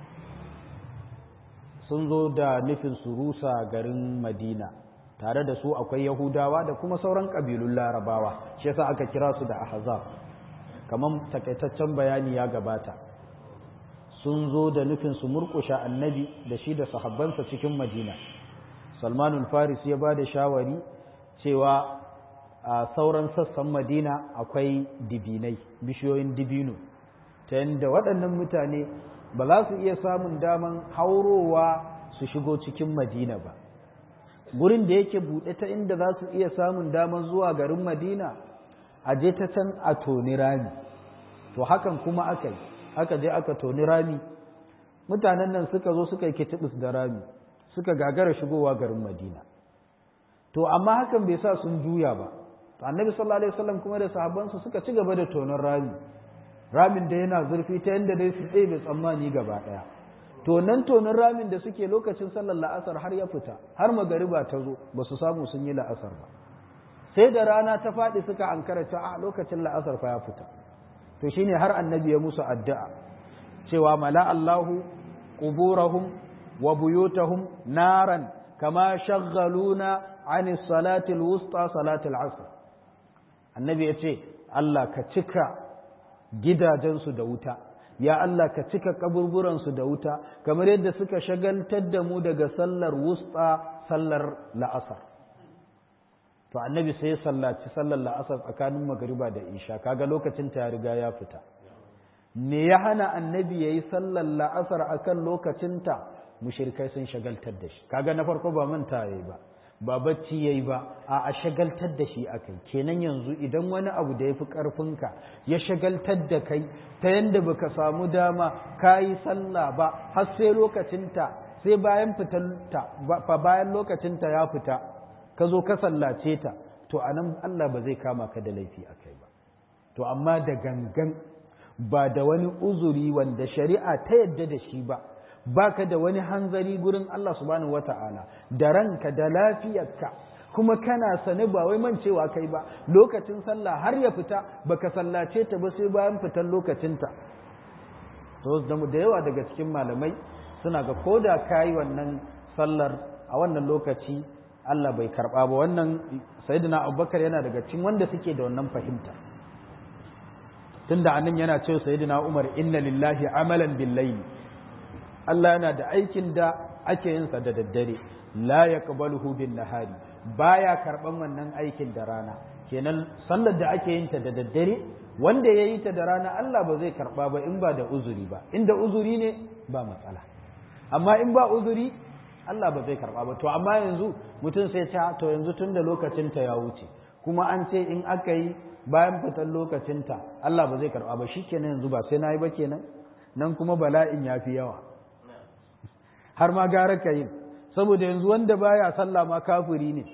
Speaker 1: sun zo da nufin su rusa garin madina tare da su akwai yahudawa da kuma sauran ƙabilun larabawa shi yasa aka kira su da ahzab kamar takaitaccen bayani ya gabata sun zo da nufin su murƙusha annabi da shi da sahabbansa cikin madina salmanul faris ya ba da shawari cewa a sauran sassan madina akwai dibinai bishiyoyin dibino ta yadda waɗannan mutane ba za su iya samun daman haurowa su shigo cikin madina ba gurin da yake buɗe ta inda za su iya samun daman zuwa garin madina a je ta can a toni rami to hakan kuma aka yi aka je aka toni rami mutanen nan suka zo suka yi kitibis da rami suka gagara shigowa garin madina to amma hakan bai sa sun juya ba annabi sallallahu alaihi wasallam kuma da sahabbansa suka ci gaba da tonon rami ramin da yana zurfi ta yadda dai su ɗebe tsammani gaba ɗaya to nan tonin ramin da suke lokacin sallar la'asar har ya fita har magariba ta zo ba su samu sun yi la'asar ba sai da rana ta faɗi suka ankara ta a lokacin la'asar fa ya fita to shine har annabi ya musu addu'a cewa mala Allahu quburahum wa buyutahum naran kama shaghaluna an salati al-wusta salati al-asr annabi ya ce Allah ka cika gidajensu da wuta ya Allah ka cika kaburburansu da wuta kamar yadda suka shagaltar da mu daga sallar wusta sallar la'asar to annabi sai ya sallaci sallar la'asar tsakanin magariba da isha kaga lokacin ta ya riga ya fita me ya hana annabi yayi sallar la'asar akan lokacinta mushrikai sun shagaltar da shi kaga na farko ba manta yayi ba ba bacci yayi ba a a shagaltar da shi akai kenan yanzu idan wani abu da yafi karfinka ya shagaltar da kai ta yanda baka samu dama kayi sallah ba har sai lokacinta sai bayan fitanta fa bayan lokacinta ya fita ka zo ka sallace ta to anan Allah ba zai kama ka da laifi akai ba to amma da gangan ba da wani uzuri wanda shari'a ta yadda da shi ba baka da wani hanzari gurin Allah subhanahu wata'ala da ranka da lafiyarka kuma kana sane ba wai mancewa kai ba lokacin sallah har ya fita baka sallace ta ba sai bayan fitar lokacinta to da yawa daga cikin malamai suna ga koda kayi wannan sallar a wannan lokaci Allah bai karba ba wannan sayyidina Abubakar yana daga cikin wanda suke da wannan fahimta tunda anan yana cewa sayyidina Umar inna lillahi amalan bil layli Allah yana da aikin da ake yin sa da daddare la yaqbaluhu bin nahari baya karban wannan aikin da rana kenan sallar da ake yin ta da daddare wanda ya yi ta da rana Allah ba zai karba ba in ba da uzuri ba inda uzuri ne ba matsala amma in ba uzuri Allah ba zai karba ba to amma yanzu mutum sai ta to yanzu tun da lokacin ta ya wuce kuma an ce in aka yi bayan fitar lokacin ta Allah ba zai karba ba shikenan yanzu ba sai nayi ba kenan nan kuma bala'in ya fi yawa har ma gara ka yin saboda yanzu wanda baya sallah ma kafiri ne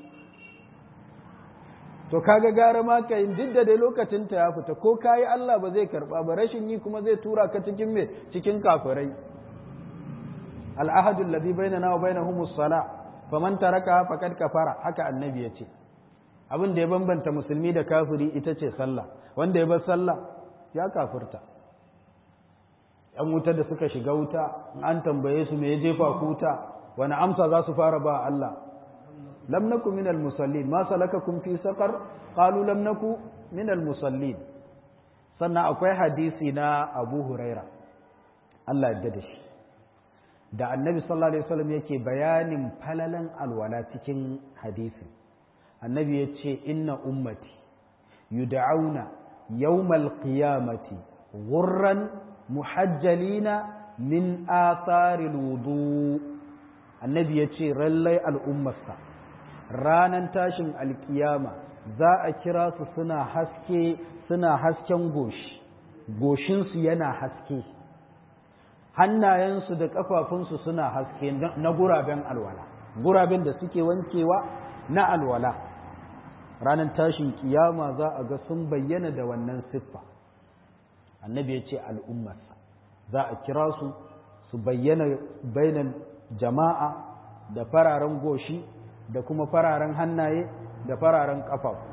Speaker 1: to kaga gara ma ka yin duk da dai lokacin ta ya fita ko kayi Allah ba zai karba ba rashin yi kuma zai tura ka cikin me cikin kafirai al'ahadu alladhi bainana wa bainahum as-sala faman taraka faqad kafara haka annabi ya ce abin da ya bambanta musulmi da kafiri ita ce sallah wanda ya bar sallah ya kafirta ‘yan wuta da suka shiga wuta an tambaye su me ya jefa ku wuta wani amsa za su fara ba Allah lam naku minal musallin ma salakakum fi saqar qalu lam naku minal musallin sannan akwai hadisi na Abu Huraira Allah ya da shi da Annabi sallallahu alaihi wasallam yake bayanin falalan alwala cikin hadisi Annabi ya ce inna ummati yud'auna yawmal qiyamati ghurran muhajjalina min atharil wudu annabi ya ce rallai al'ummarsa ranan tashin alkiyama za a kira su suna haske suna hasken goshi goshinsu yana haske hannayensu da ƙafafunsu suna haske na guraben alwala guraben da suke wankewa na alwala ranar tashin kiyama za a ga sun bayyana da wannan siffa annabi ya ce al'ummarsa za a kira su su bayyana bainan jama'a da fararen goshi da kuma fararen hannaye da fararen ƙafafu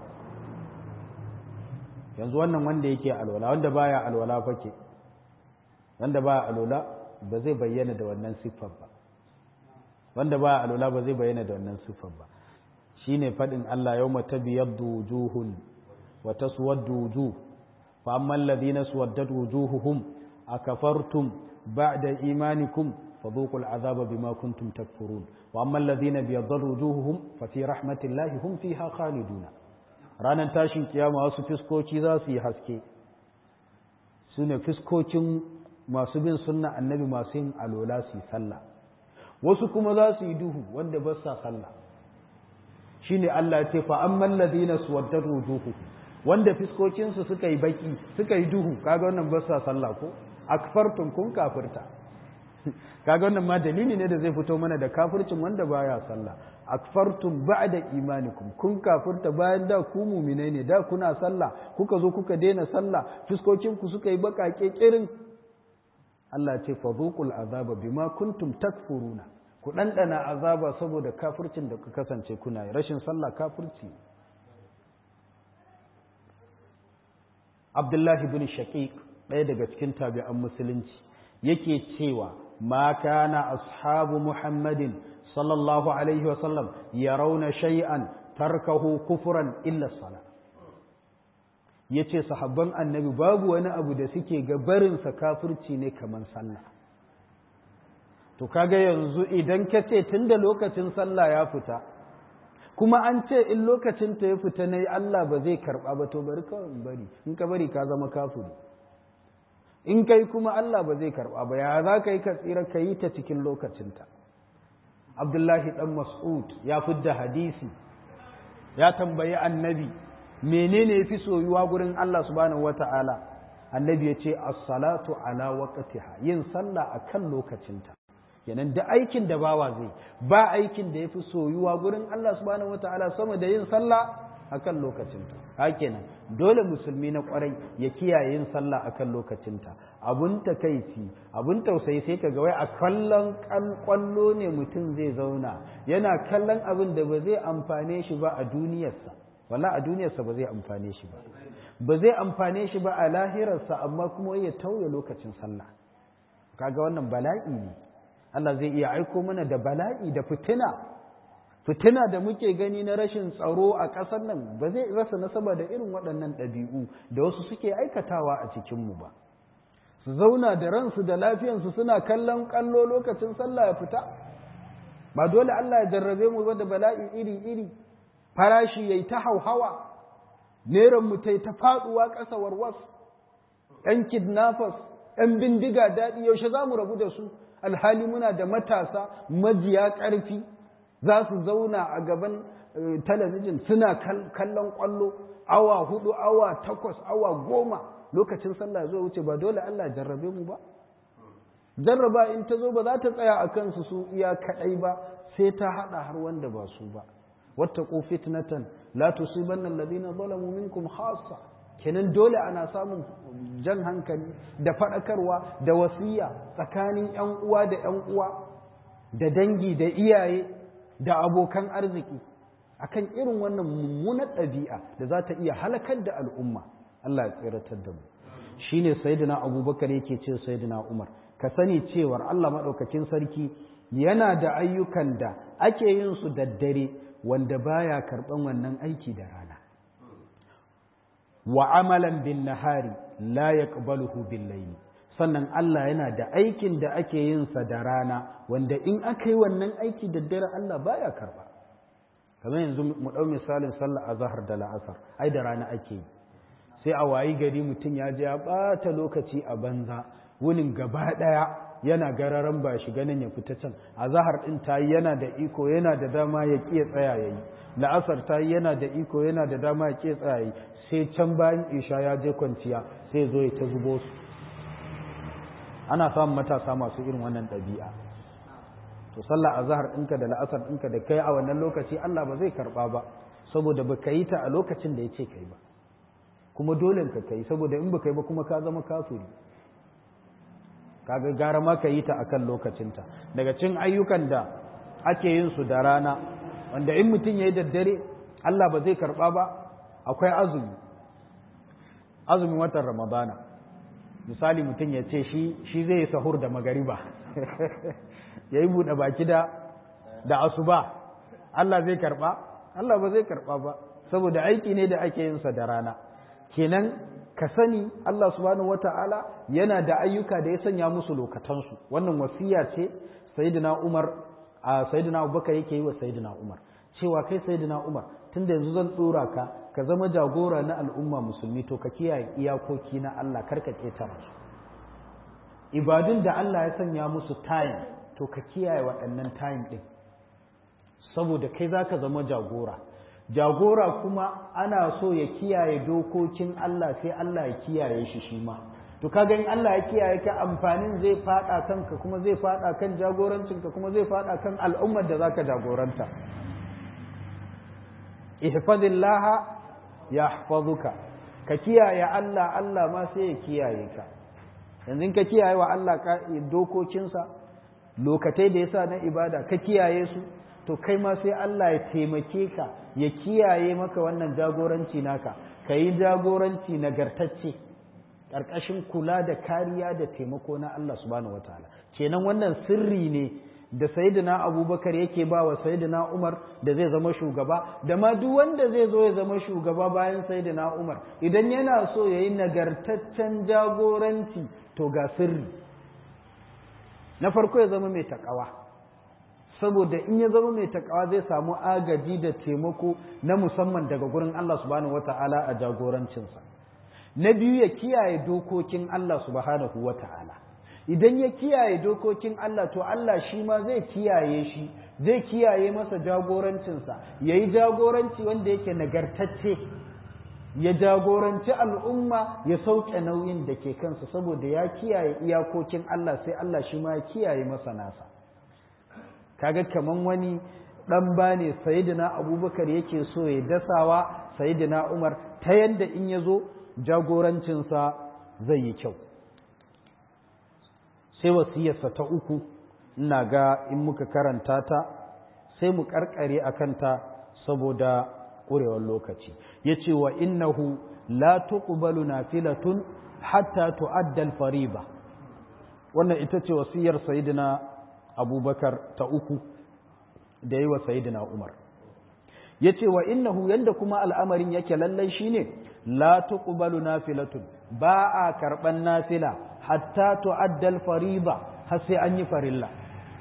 Speaker 1: yanzu wannan wanda yake alwala wanda baya alwala fake wanda baya alwala ba zai bayyana da wannan siffar ba wanda baya alwala ba zai bayyana da wannan siffar ba shine fadin Allah yawma tabyaddu wujuhun wa taswaddu wujuh fa amma alladhina suwaddat wujuhuhum akafartum ba'da imanikum fadhuqul azaba bima kuntum takfurun wa amma alladhina biyaddat wujuhuhum fa fi rahmatillahi hum fiha khaliduna ranar tashin kiyama wasu fiskoki za su yi haske su ne fiskokin masu bin sunna annabi masu yin alola su yi sallah wasu kuma za su yi duhu wanda ba sa sallah shi ne Allah ce fa an mallazi na suwaddar wujuhu wanda fiskokinsu suka yi baki suka yi duhu kaga wannan ba sa sallah ko akfartun kun kafirta kaga wannan ma dalili ne da zai fito mana da kafircin wanda baya sallah akfartum ba'da imanikum kun kafirta bayan da ku mu'minai ne da kuna sallah kuka zo kuka daina sallah fuskokin ku suka yi bakake kirin Allah ce fadhuqul azaba bima kuntum takfuruna ku dandana azaba saboda kafircin da ku kasance kuna yi rashin sallah kafirci Abdullahi bin Shaqiq ɗaya daga cikin tabi'an musulunci yake cewa ma kana ashabu Muhammadin sallallahu alaihi wasallam ya rauna shay'an tarkahu kufuran illa sala ya ce sahabban annabi babu wani abu da suke ga barinsa kafirci ne kamar sallah to kaga yanzu idan ka ce tun da lokacin sallah ya fita kuma an ce in lokacin ta ya fita na Allah ba zai karɓa ba to bari kawai bari in ka bari ka zama kafiri in kai kuma Allah ba zai karɓa ba ya za ka yi ka tsira ka yi ta cikin lokacinta abdullahi ɗan mas'ud ya fidda hadisi ya tambayi annabi menene ya fi soyuwa gurin Allah subhanahu wata'ala annabi ya ce as-salatu ala waqtiha yin sallah akan lokacinta kenan da aikin da bawa zai ba aikin da ya fi soyuwa gurin Allah subhanahu wata'ala sama da yin sallah akan lokacinta hakenan dole musulmi na kwarai ya kiyaye yin sallah akan lokacinta abun takaici abun tausayi sai ka ga wai a kallon kwallo ne mutum zai zauna yana kallon abin da ba zai amfane shi ba a duniyarsa wala a duniyarsa ba zai amfane shi ba ba zai amfane shi ba a lahirarsa amma kuma ya tauye lokacin sallah kaga wannan bala'i ne Allah zai iya aiko mana da bala'i da fitina fitina da muke gani na rashin tsaro a ƙasar nan ba zai rasa nasaba da irin waɗannan ɗabi'u da wasu suke aikatawa a cikinmu ba su zauna da ransu da lafiyansu suna kallon kallo lokacin sallah ya fita ba dole Allah ya jarrabe mu ba da bala'i iri-iri farashi yayi ta hauhawa neran mu ta ta faɗuwa ƙasa warwas ɗan kidnappers ɗan bindiga daɗi yaushe za mu rabu da su alhali muna da matasa majiya ƙarfi za su zauna a gaban talabijin suna kallon ƙwallo awa hudu awa takwas awa goma lokacin sallah zo wuce ba dole Allah jarrabe mu ba jarraba in ta zo ba za ta tsaya a kansu su iya kaɗai ba sai ta haɗa har wanda ba su ba wattaqu fitnatan la tusibanna alladhina zalamu minkum khassa kenan dole ana samun jan hankali da faɗakarwa da wasiya tsakanin ‘yan uwa da ‘yan uwa da dangi da iyaye da abokan arziki akan irin wannan mummunar ɗabi'a da za ta iya halakar da al'umma Allah ya tsiratar da mu shine sayyidina abubakar yake ce sayyidina umar ka sani cewar Allah maɗaukakin sarki yana da ayyukan da ake yin su daddare wanda baya karɓan wannan aiki da rana wa amalan bin nahari la yaqbaluhu bil layli sannan Allah yana da aikin da ake yin sa da rana wanda in aka yi wannan aiki da dare Allah baya karba kamar yanzu mu dau misalin sallar azhar da la'asar ai da rana ake yi sai a wayi gari mutum ya je ya bata lokaci a banza wunin gaba daya yana gararan ba shi ganin ya fita can azhar din tayi yana da iko yana da dama ya kiya tsaya yayi la'asar tayi yana da iko yana da dama ya kiya tsaya yayi sai can bayan isha ya je kwanciya sai zo ya ta zubo su ana samun matasa masu irin wannan ɗabi'a to sallah azhar ɗinka da la'asar ɗinka da kai a wannan lokaci Allah ba zai karɓa ba saboda ba ka yi ta a lokacin da ya ce kai ba kuma dole ka kai saboda in ba kai ba kuma ka zama kafiri kaga gara ma ka yi ta akan lokacinta daga cin ayyukan da ake yin su da rana wanda in mutum ya yi daddare Allah ba zai karɓa ba akwai azumi azumin watan ramadana misali mutum ya ce shi zai yi sahur da magariba ya yi buɗe baki da da asuba Allah zai karɓa Allah ba zai karɓa ba saboda aiki ne da ake yin sa da rana kenan ka sani Allah subhanahu wata'ala yana da ayyuka da ya sanya musu lokatansu wannan wasiya ce sayyidina Umar a sayyidina Abubakar yake yi wa sayyidina Umar cewa kai sayyidina Umar tunda yanzu zan tsora ka ka zama jagora na al'umma musulmi to ka kiyaye iyakoki na Allah kar ka ketara su ibadun da Allah ya sanya musu time to ka kiyaye waɗannan time din saboda kai zaka zama jagora jagora kuma ana so ya kiyaye dokokin Allah sai Allah ya kiyaye shi shi ma to kaga in Allah ya kiyaye ka amfanin zai fada kanka kuma zai fada kan jagorancinka kuma zai fada kan al'ummar da zaka jagoranta ihfazillah yahfazuka ka kiyaye Allah Allah ma sai ya kiyaye ka yanzu ka kiyaye wa Allah dokokinsa lokatai da yasa na ibada ka kiyaye su to kai ma sai Allah ya taimake ka ya kiyaye maka wannan jagoranci naka ka yi jagoranci nagartacce ƙarƙashin kula da kariya da taimako na Allah subhanahu wataala kenan wannan sirri ne da sayyidina abubakar yake ba wa sayyidina umar da zai zama shugaba da ma duk wanda zai zo ya zama shugaba bayan sayyidina umar idan yana so ya yi nagartaccen jagoranci to ga sirri na farko ya zama mai takawa saboda in ya zama mai takawa zai samu agaji da taimako na musamman daga gurin Allah subhanahu wata'ala a jagorancinsa na biyu ya kiyaye dokokin Allah subhanahu wata'ala idan ya kiyaye dokokin Allah to Allah shi ma zai kiyaye shi zai kiyaye masa jagorancinsa ya yi jagoranci wanda yake nagartacce ya jagoranci al'umma ya sauke nauyin da ke kansa saboda ya kiyaye iyakokin Allah sai Allah shi ma ya kiyaye masa nasa kaga kaman wani dan bane sayyidina abubakar yake so ya dasawa sayyidina umar ta yanda in ya zo jagorancinsa zai yi kyau sai wasiyarsa ta uku ina ga in muka karanta ta sai mu karkare a kanta saboda ƙurewar lokaci ya ce wa innahu la tuqbalu nafilatun hatta tu'adda al-fariba wannan ita ce wasiyar sayyidina abubakar ta uku da yi wa sayidina umar ya ce wa innahu yadda kuma al'amarin yake lallai shine la tuqbalu nafilatun ba a karɓan nafila hatta tu'addal fariba har sai an yi farilla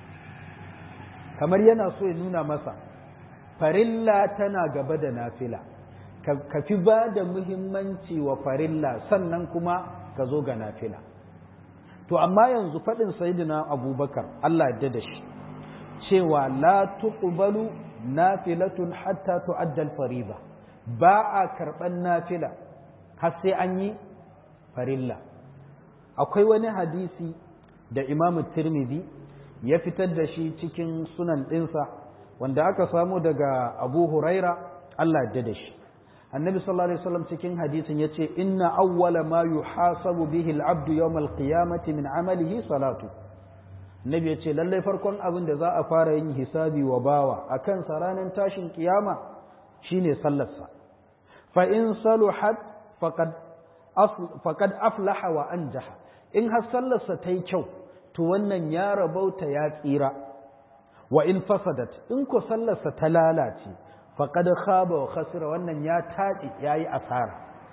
Speaker 1: kamar yana so ya nuna masa farilla tana gaba da nafila ka fi ba da muhimmanci wa farilla sannan kuma ka zo ga nafila to amma yanzu faɗin sayidina abubakar Allah yadda da shi cewa la tuqbalu nafilatun hatta tu'adda al-fariba ba a karɓan nafila har sai an yi farilla akwai wani hadisi da Imam Tirmidhi ya fitar da shi cikin sunan ɗinsa wanda aka samu daga Abu Huraira Allah yadda da shi annabi sallallahu alaihi wasallam cikin hadisin yace inna awwala ma yuhasabu bihi al-abdu yawm al-qiyamati min amalihi salatu nabi yace lallai farkon abin da za a fara yin hisabi wa bawa akan sa ranar tashin kiyama shine sallarsa fa in saluhat faqad faqad aflaha wa anjaha in har sallarsa ta yi kyau to wannan ya rabauta ya tsira wa in fasadat in ko sallarsa ta lalace faƙad khaba wa khasira wannan ya taɗi ya yi asara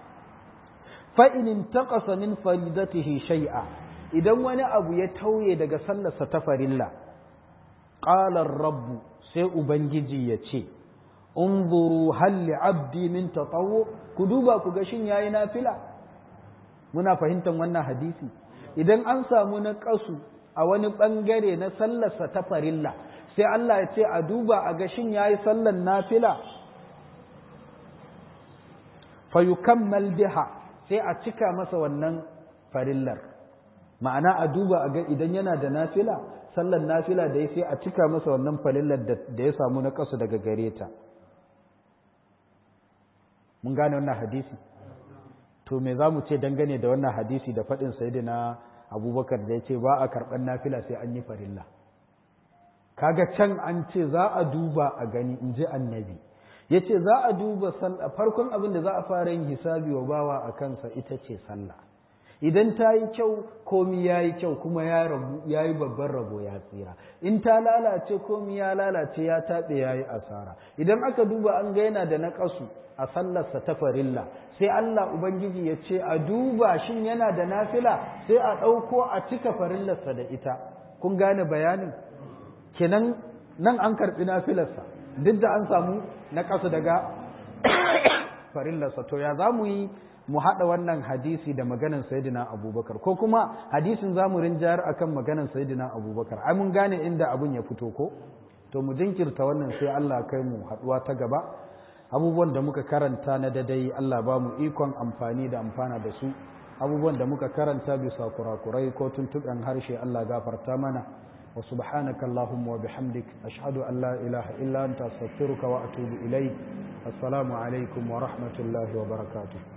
Speaker 1: fa'inin taƙasa min faridatihi shai'a idan wani abu ya tauye daga sallarsa ta farilla ƙalar rabbu sai ubangiji ya ce unzuru halli abdi min tatawo ku duba ku ga shin yayi nafila muna fahimtar wannan hadisi idan an samu na ƙasu a wani ɓangare na sallarsa ta farilla sai Allah ya ce a duba a gashin ya yi sallan nafila fayukammal biha sai a cika masa wannan farillar ma'ana a duba a ga idan yana da nafila sallan nafila da ya sai a cika masa wannan farillar da ya samu na kasu daga gare ta mun gane wannan hadisi to me za mu ce dangane da wannan hadisi da faɗin sayidina abubakar da ya ce ba a karɓar nafila sai an yi farilla kaga can an ce za a duba a gani in ji annabi ya ce za a duba sallah farkon abin da za a fara yin hisabi wa bawa a kansa ita ce sallah idan ta yi kyau komi ya yi kyau kuma ya yi babban rabo ya tsira in ta lalace komi ya lalace ya taɓe ya yi asara idan aka duba an ga yana da naƙasu a sallarsa ta farilla sai Allah Ubangiji ya ce a duba shin yana da nafila sai a ɗauko a cika farillarsa da ita kun gane bayanin kenan nan an karɓi nafilarsa duk da an samu naƙasu daga farillarsa to ya za mu yi mu haɗa wannan hadisi da maganan sayidina abubakar ko kuma hadisin za mu rinjayar akan maganan sayidina abubakar ai mun gane inda abun ya fito ko to mu jinkirta wannan sai Allah kai mu haɗuwa ta gaba abubuwan da muka karanta na dadai Allah ba mu ikon amfani da amfana da su abubuwan da muka karanta bisa kurakurai ko tuntuɓen harshe Allah gafarta mana wa subhanaka allahumma wa bihamdik ashhadu an la ilaha illa anta astaghfiruka wa atubu ilayk assalamu alaikum wa rahmatullahi wa barakatuh